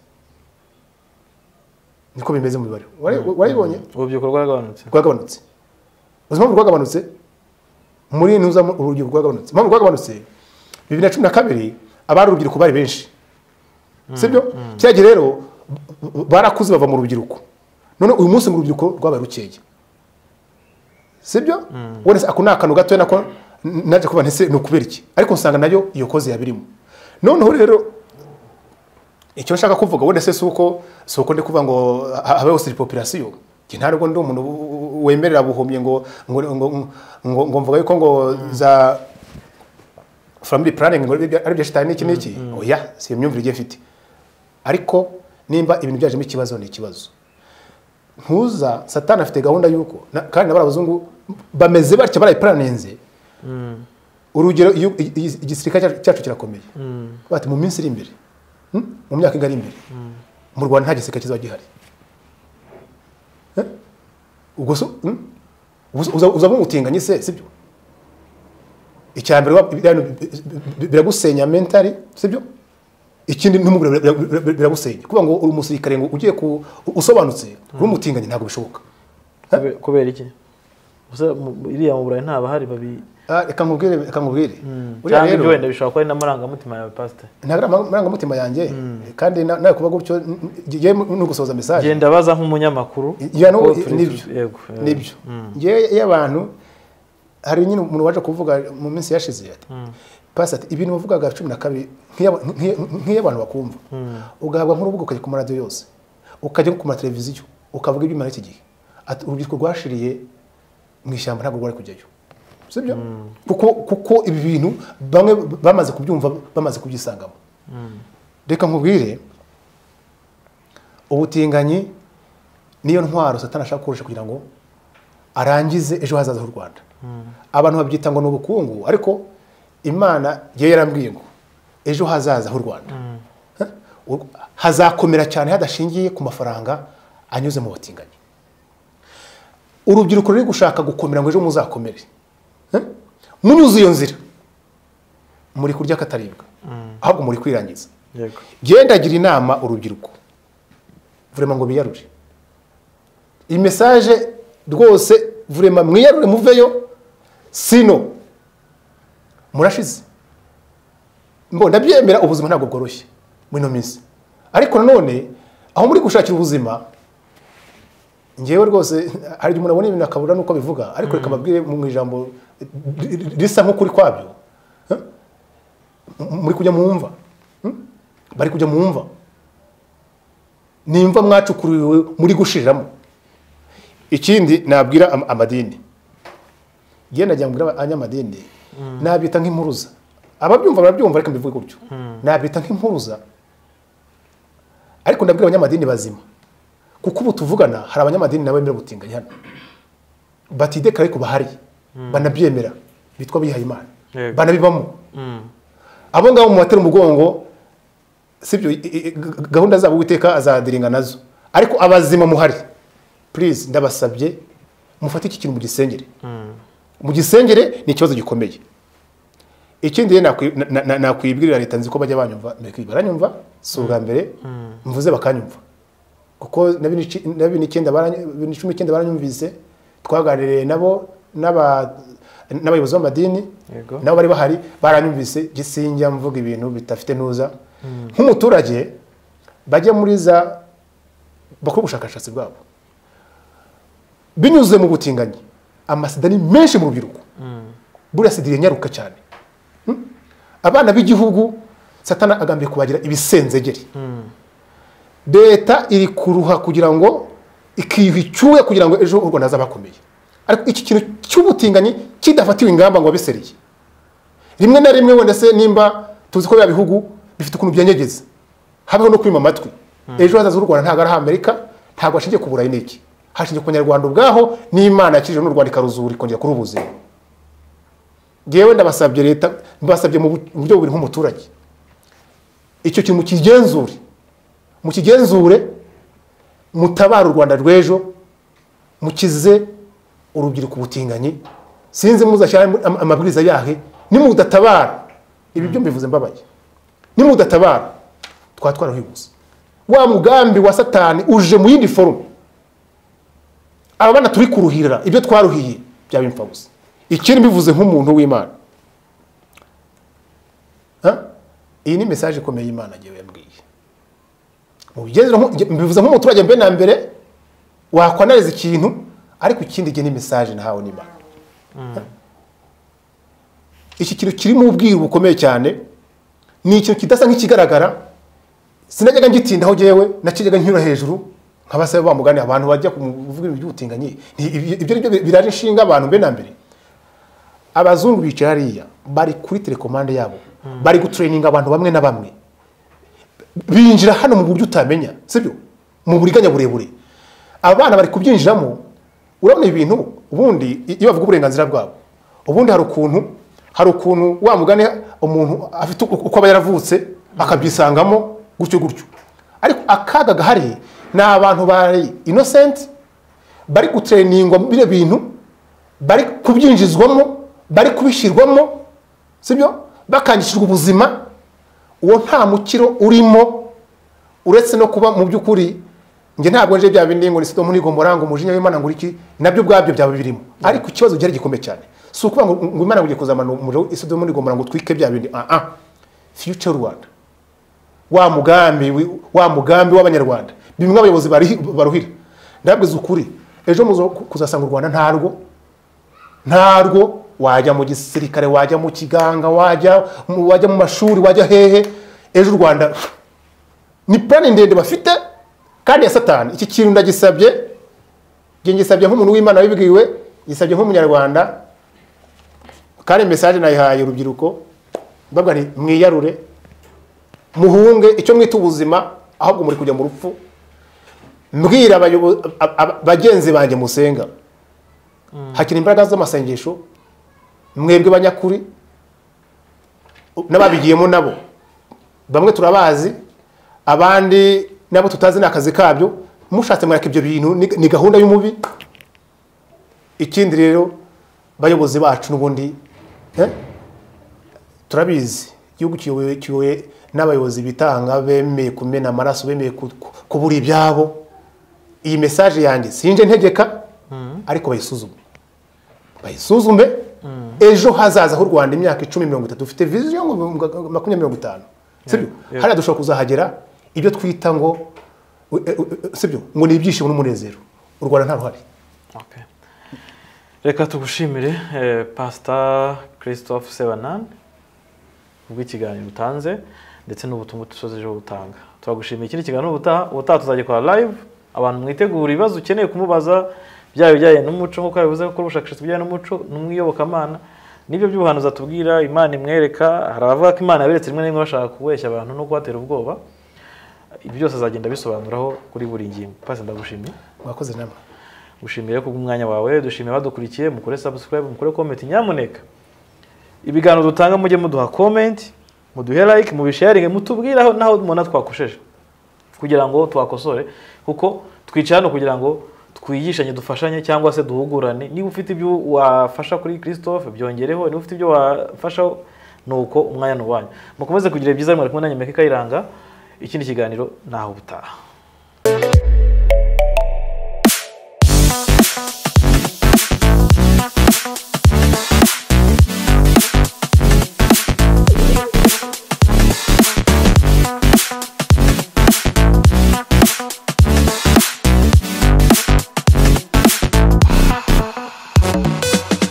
niko bimeze mu mibare Wari- waribonye
urubyiruko rwagabanutse
rwagabanutse uzi impamvu rwagabanutse muri ntuza urubyiruko rwagabanutse impamvu rwagabanutse bibiri na cumi na kabiri abari urubyiruko bari benshi sibyo kera gihe rero b- barakuze bava mu rubyiruko none uyu munsi mu rubyiruko rwabaye rukeya sibyo ubona se ako ni akantu gatoya nako n- naje kuba ntese ni ukubera iki ariko usanga nayo iyo koze yabirimo noneho rero icyo nshaka kuvuga wenda se si uko si uko ndi kuvuga ngo ha- habeho siripopirasiyo ntabwo ndi umuntu w- w- wemerera buhumye ngo ngo ngo ngo ngo mvuga yuko ngo za family planning ngo ari byo shitani n'iki n'iki oya si iyo myumvire igiye mfite ariko nimba ibintu byajemo ikibazo ni ikibazo ntuza satani afite gahunda y'uko na- kandi nabari abazungu bameze batya barayiparaninze urugero iyo- i- i- igisirikare cyacu- cyacu kirakomeye bati mu minsi iri imbere hmm, mu myaka ingana iri imbere mu rwanda nta gisirikare kizaba gihari Eh? ubwo se hmm? Ubwo se uza- uzaba umutinganyi se sibyo icyambere biragusenya mentali sibyo ikindi n'umugore bira- bira- bira- biragusenya kuba ngo uri umusirikare ngo ugiye ku usobanutse uri umutinganyi ntabwo bishoboka
Kube- kubera iki Gusa mu- iriya mu burayi nta bahari babi
Ah, reka nkubwire reka nkubwire Buriya
cyangwa
rero-
ibyo wenda bishobora kuba ari n'amarangamutima yawe pasiteri
ntabwo ari amarangamutima yanjye kandi na- nawe kuba gutyo n- n- ngiye no gusoza mesaje
genda baza nk'umunyamakuru
Ya, no,
Ko turi-
nibyo.
yego yego.
nibyo ngewe iyo abantu hari nyine umuntu waje kuvuga mu minsi yashize ati pasati ibintu wavugaga cumi na kabiri nk'iya- nk'iya- nk'iyo abantu bakumva ugahabwa nk'urubuga ukajya ku maradiyo yose ukajya ku mateleviziyo ukavuga ibyuma iki gihe Ati, urubyiruko rwashiriye mu ishyamba ntabwo rwari kujyayo sibyo kuko kuko ibi bintu bamwe bamaze kubyumva bamaze kubyisangamo reka nkubwire ubutinganyi niyo ntwaro satani ashaka gukoresha kugira ngo arangize ejo hazaza h'u rwanda abantu babyita ngo ni ubukungu ariko imana yewe yarambwiye ngo ejo hazaza h'u rwanda Eh? U- hazakomera cyane hadashingiye ku mafaranga anyuze mu batinganyi urubyiruko ruri gushaka gukomera ngo ejo muzakomere Eh? munyuze iyo nzira muri kurya kataribwa ahubwo muri kwirangiza
yego
gendagira inama urubyiruko vurema ngo biyarure iyi mesaje rwose vurema mwiyarure muveyo sino murashize mbona ndabyemera ubuzima ntabwo bworoshye muri ino minsi ariko nanone aho muri gushakira ubuzima ngewe rwose hari igihe umuntu abona ibintu akabura n'uko abivuga ariko reka mbabwire mu ijambo risa nk'ukuri kwabyo Eh? muri kujya mu mva Hmm? bari kujya mu mva ni imva mwacukuriwe muri gushiriramo ikindi nabwira am- amadini ngiye najya mbwira abanyamadini nabita nk'impuruza ababyumva barabyumva ariko mbivuge gutyo nabita nk'impuruza ariko ndabwira abanyamadini bazima kuko ubu tuvugana hari abanyamadini nabo bemera gutinganya hano batidekara ariko bahari banabyemera bitwa bihaye imana
Yego.
banabibamo
Mm.
abo ngabo mu batera umugongo sibyo i- i- g- gahunda zabo uwiteka azadiringa nazo ariko abazima muhari purize ndabasabye mufate iki kintu mugisengere mu gisengere ni ikibazo gikomeye ikindi rero nakwi- na- na- na- nakwibwirira leta nzi ko bajya banyumva mbere baranyumva si ubwa mbere mvuze bakanyumva kuko na bine ici- na bine icyenda barany- bibiri na cumi n'icyenda baranyumvise twaganiriye nabo n'aba- n'abayobozi b'amadini
Yego.
nabo bari bahari baranyumvise gisinjya mvuga ibintu bidafite ntuza nk'umuturage bajya muri za bakora ubushakashatsi bwabo binyuze mu butinganyi amasida ni menshi mu rubyiruko buriya sida iranyaruka cyane Hmm? abana b'igihugu satana agambiye kubagira ibisenzegeri leta iri kuruha kugira ngo ikiyuha icyuya kugira ngo ejo u rwanda hazabakomeye ariko iki kintu cy'ubutinganyi kidafatiwe ingamba ngo abiseriye rimwe na rimwe wenda se nimba tuzi ko biriya bihugu bifite ukuntu byanyegeza habaho no kwima amatwi ejo hazaza h'u rwanda ntabwo ari amerika ntabwo hashingiye ku burayi n'iki hashingiye ku banyarwanda ubwaho n'imana yakijije n'u rwanda ikaruzura ikongera kurubuzima ngewe ndabasabye leta mbasabye mu bu- mu buryo bubiri nk'umuturage icyo kintu mukigenzure mukigenzure mutabare u rwanda rw'ejo mukize urubyiruko ubutinganyi sinzi muzashyira am- amabwiriza yahe nimudatabara ibi byo mbivuze mbabaye nimudatabara twaba twarahiguse wa mugambi wa satani uje mu yindi forume aba bana turi kuruhirira ibyo twaruhiye byaba impfa gusa ikindi mbivuze nk'umuntu w'imana Ha? iyi ni mesaje ikomeye imana agiye yambwiye mu bigenzura nku- nge- mbivuze nk'umuturage mbe na mbere wakwanariza ikintu ariko ikindi gihe ni mesaje nahawe n'imana Ha? iki kintu kirimo ubwiru bukomeye cyane ni ikintu kidasa nk'ikigaragara sinajyaga ngitindaho njyewe nakijyaga nkinyura hejuru nkabasaba ba mugani abantu bajya kuvuga ibintu by'ubutinganyi Nti- ibyo ibyo ni byo biraje inshinga abantu mbe na mbere abazungu bicaye hariya bari kuri telekomande yabo bari gutureyininga abantu bamwe na bamwe binjira hano mu buryo utamenya sibyo mu buriganya burebure abana bari kubyinjiramo urabona ibintu ubundi iyo bavuga uburenganzira bwabo ubundi hari ukuntu hari ukuntu wa mugani umuntu afite uko uko aba yaravutse akabyisangamo gutyo gutyo ariko akaga gahari ni abantu bari inosenti bari gutreningwa bino bintu bari kubyinjizwamo bari kubishyirwamo sibyo bakangishijwe ubuzima uwo nta mukiro urimo uretse no kuba mu by'ukuri njye ntabwo nje bya bindi ngo ni sodomu n'igomora ngo umujinya w'imana ngo iki nabyo ubwabyo byaba birimo ariko ikibazo gihari gikomeye cyane si ukuvuga ngo ngo imana ngiye kuzamana umuriro isodomu n'igomora ngo utwike bya bindi ah ah future rwanda wa mugambi wi- wa mugambi w'abanyarwanda bimwe abayobozi barihi- baruhira ndabwiza ukuri ejo muzo kuzasanga u rwanda ntarwo ntarwo wajya mu gisirikare wajya mu kiganga wajya mu- wajya mu mashuri wajya hehe ejo u rwanda ni plani ndende bafite kandi ya satani iki kintu ndagisabye njye ngisabye nk'umuntu w'imana wibwiwe ngisabye nk'umunyarwanda kandi mesaje nayihaye urubyiruko mbabwa nti mwiyarure muhunge icyo mwita ubuzima ahubwo muri kujya mu rupfu mbwira abayobo- ab- ab- bagenzi banjye musenga hakiri imbaraga z'amasengesho mwebwe banyakuri n'ababigiyemo nabo bamwe turabazi abandi nabo tutazi ni akazi kabyo mushatse mwereka ibyo bintu ni- ni gahunda y'umubi ikindi rero bayobozi bacu n'ubundi eh, turabizi igihugu kiyobowe kiyobowe n'abayobozi bitanga bemeye kumena amaraso bemeye ku- ku- kubura ibyabo iyi mesaje yanjye sinje ntegeka ariko bayisuzume bayisuzume ejo hazaza h'u rwanda imyaka icumi mirongo itatu dufite viziyo ngo makumyabiri mirongo itanu sibyo
yeah.
hariya dushobora kuzahagera ibyo twita ngo u- e- u- e- sibyo ngo ni ibyishimo n'umunezero u rwanda nta ruhare
Okay. reka tugushimire eh, pasita christophe sebanani kubw'ikiganiro utanze ndetse n'ubutumwa usoje gutanga turagushimiye ikindi kiganiro ubutaha ubutaha tuzajya kwa live abantu mwitegura ibibazo ukeneye kumubaza byaba ibijyanye n'umuco nk'uko yabivuze gukora ubushakashatsi bujyanye n'umuco n'umwiyobokamana n'ibyo by'ubuhanuzi atubwira imana imwereka hari abavuga ko imana yaberetse rimwe na rimwe bashaka kubeshya abantu no kubatera ubwoba ibi byose azagenda abisobanuraho kuri buri ngingo pasi ndagushimiye
mwakoze namwe
gushimira kubw'umwanya wawe dushimira abadukurikiye mukore subscribe mukore comment nyamuneka ibiganiro dutanga mujye muduha comment muduhe like mubisharinge mutubwiraho naho mubona twakosheje kugira ngo twakosore kuko twicaye hano kugira ngo twigishanye dufashanye cyangwa se duhugurane niba ufite ibyo wafasha kuri christophe byongereho niba ufite ibyo wafasha nuko umwanya ni uwanyu mukomeze kugira ibyiza mwari kumwe na nyameka ikayiranga ikindi kiganiro naho ubutaha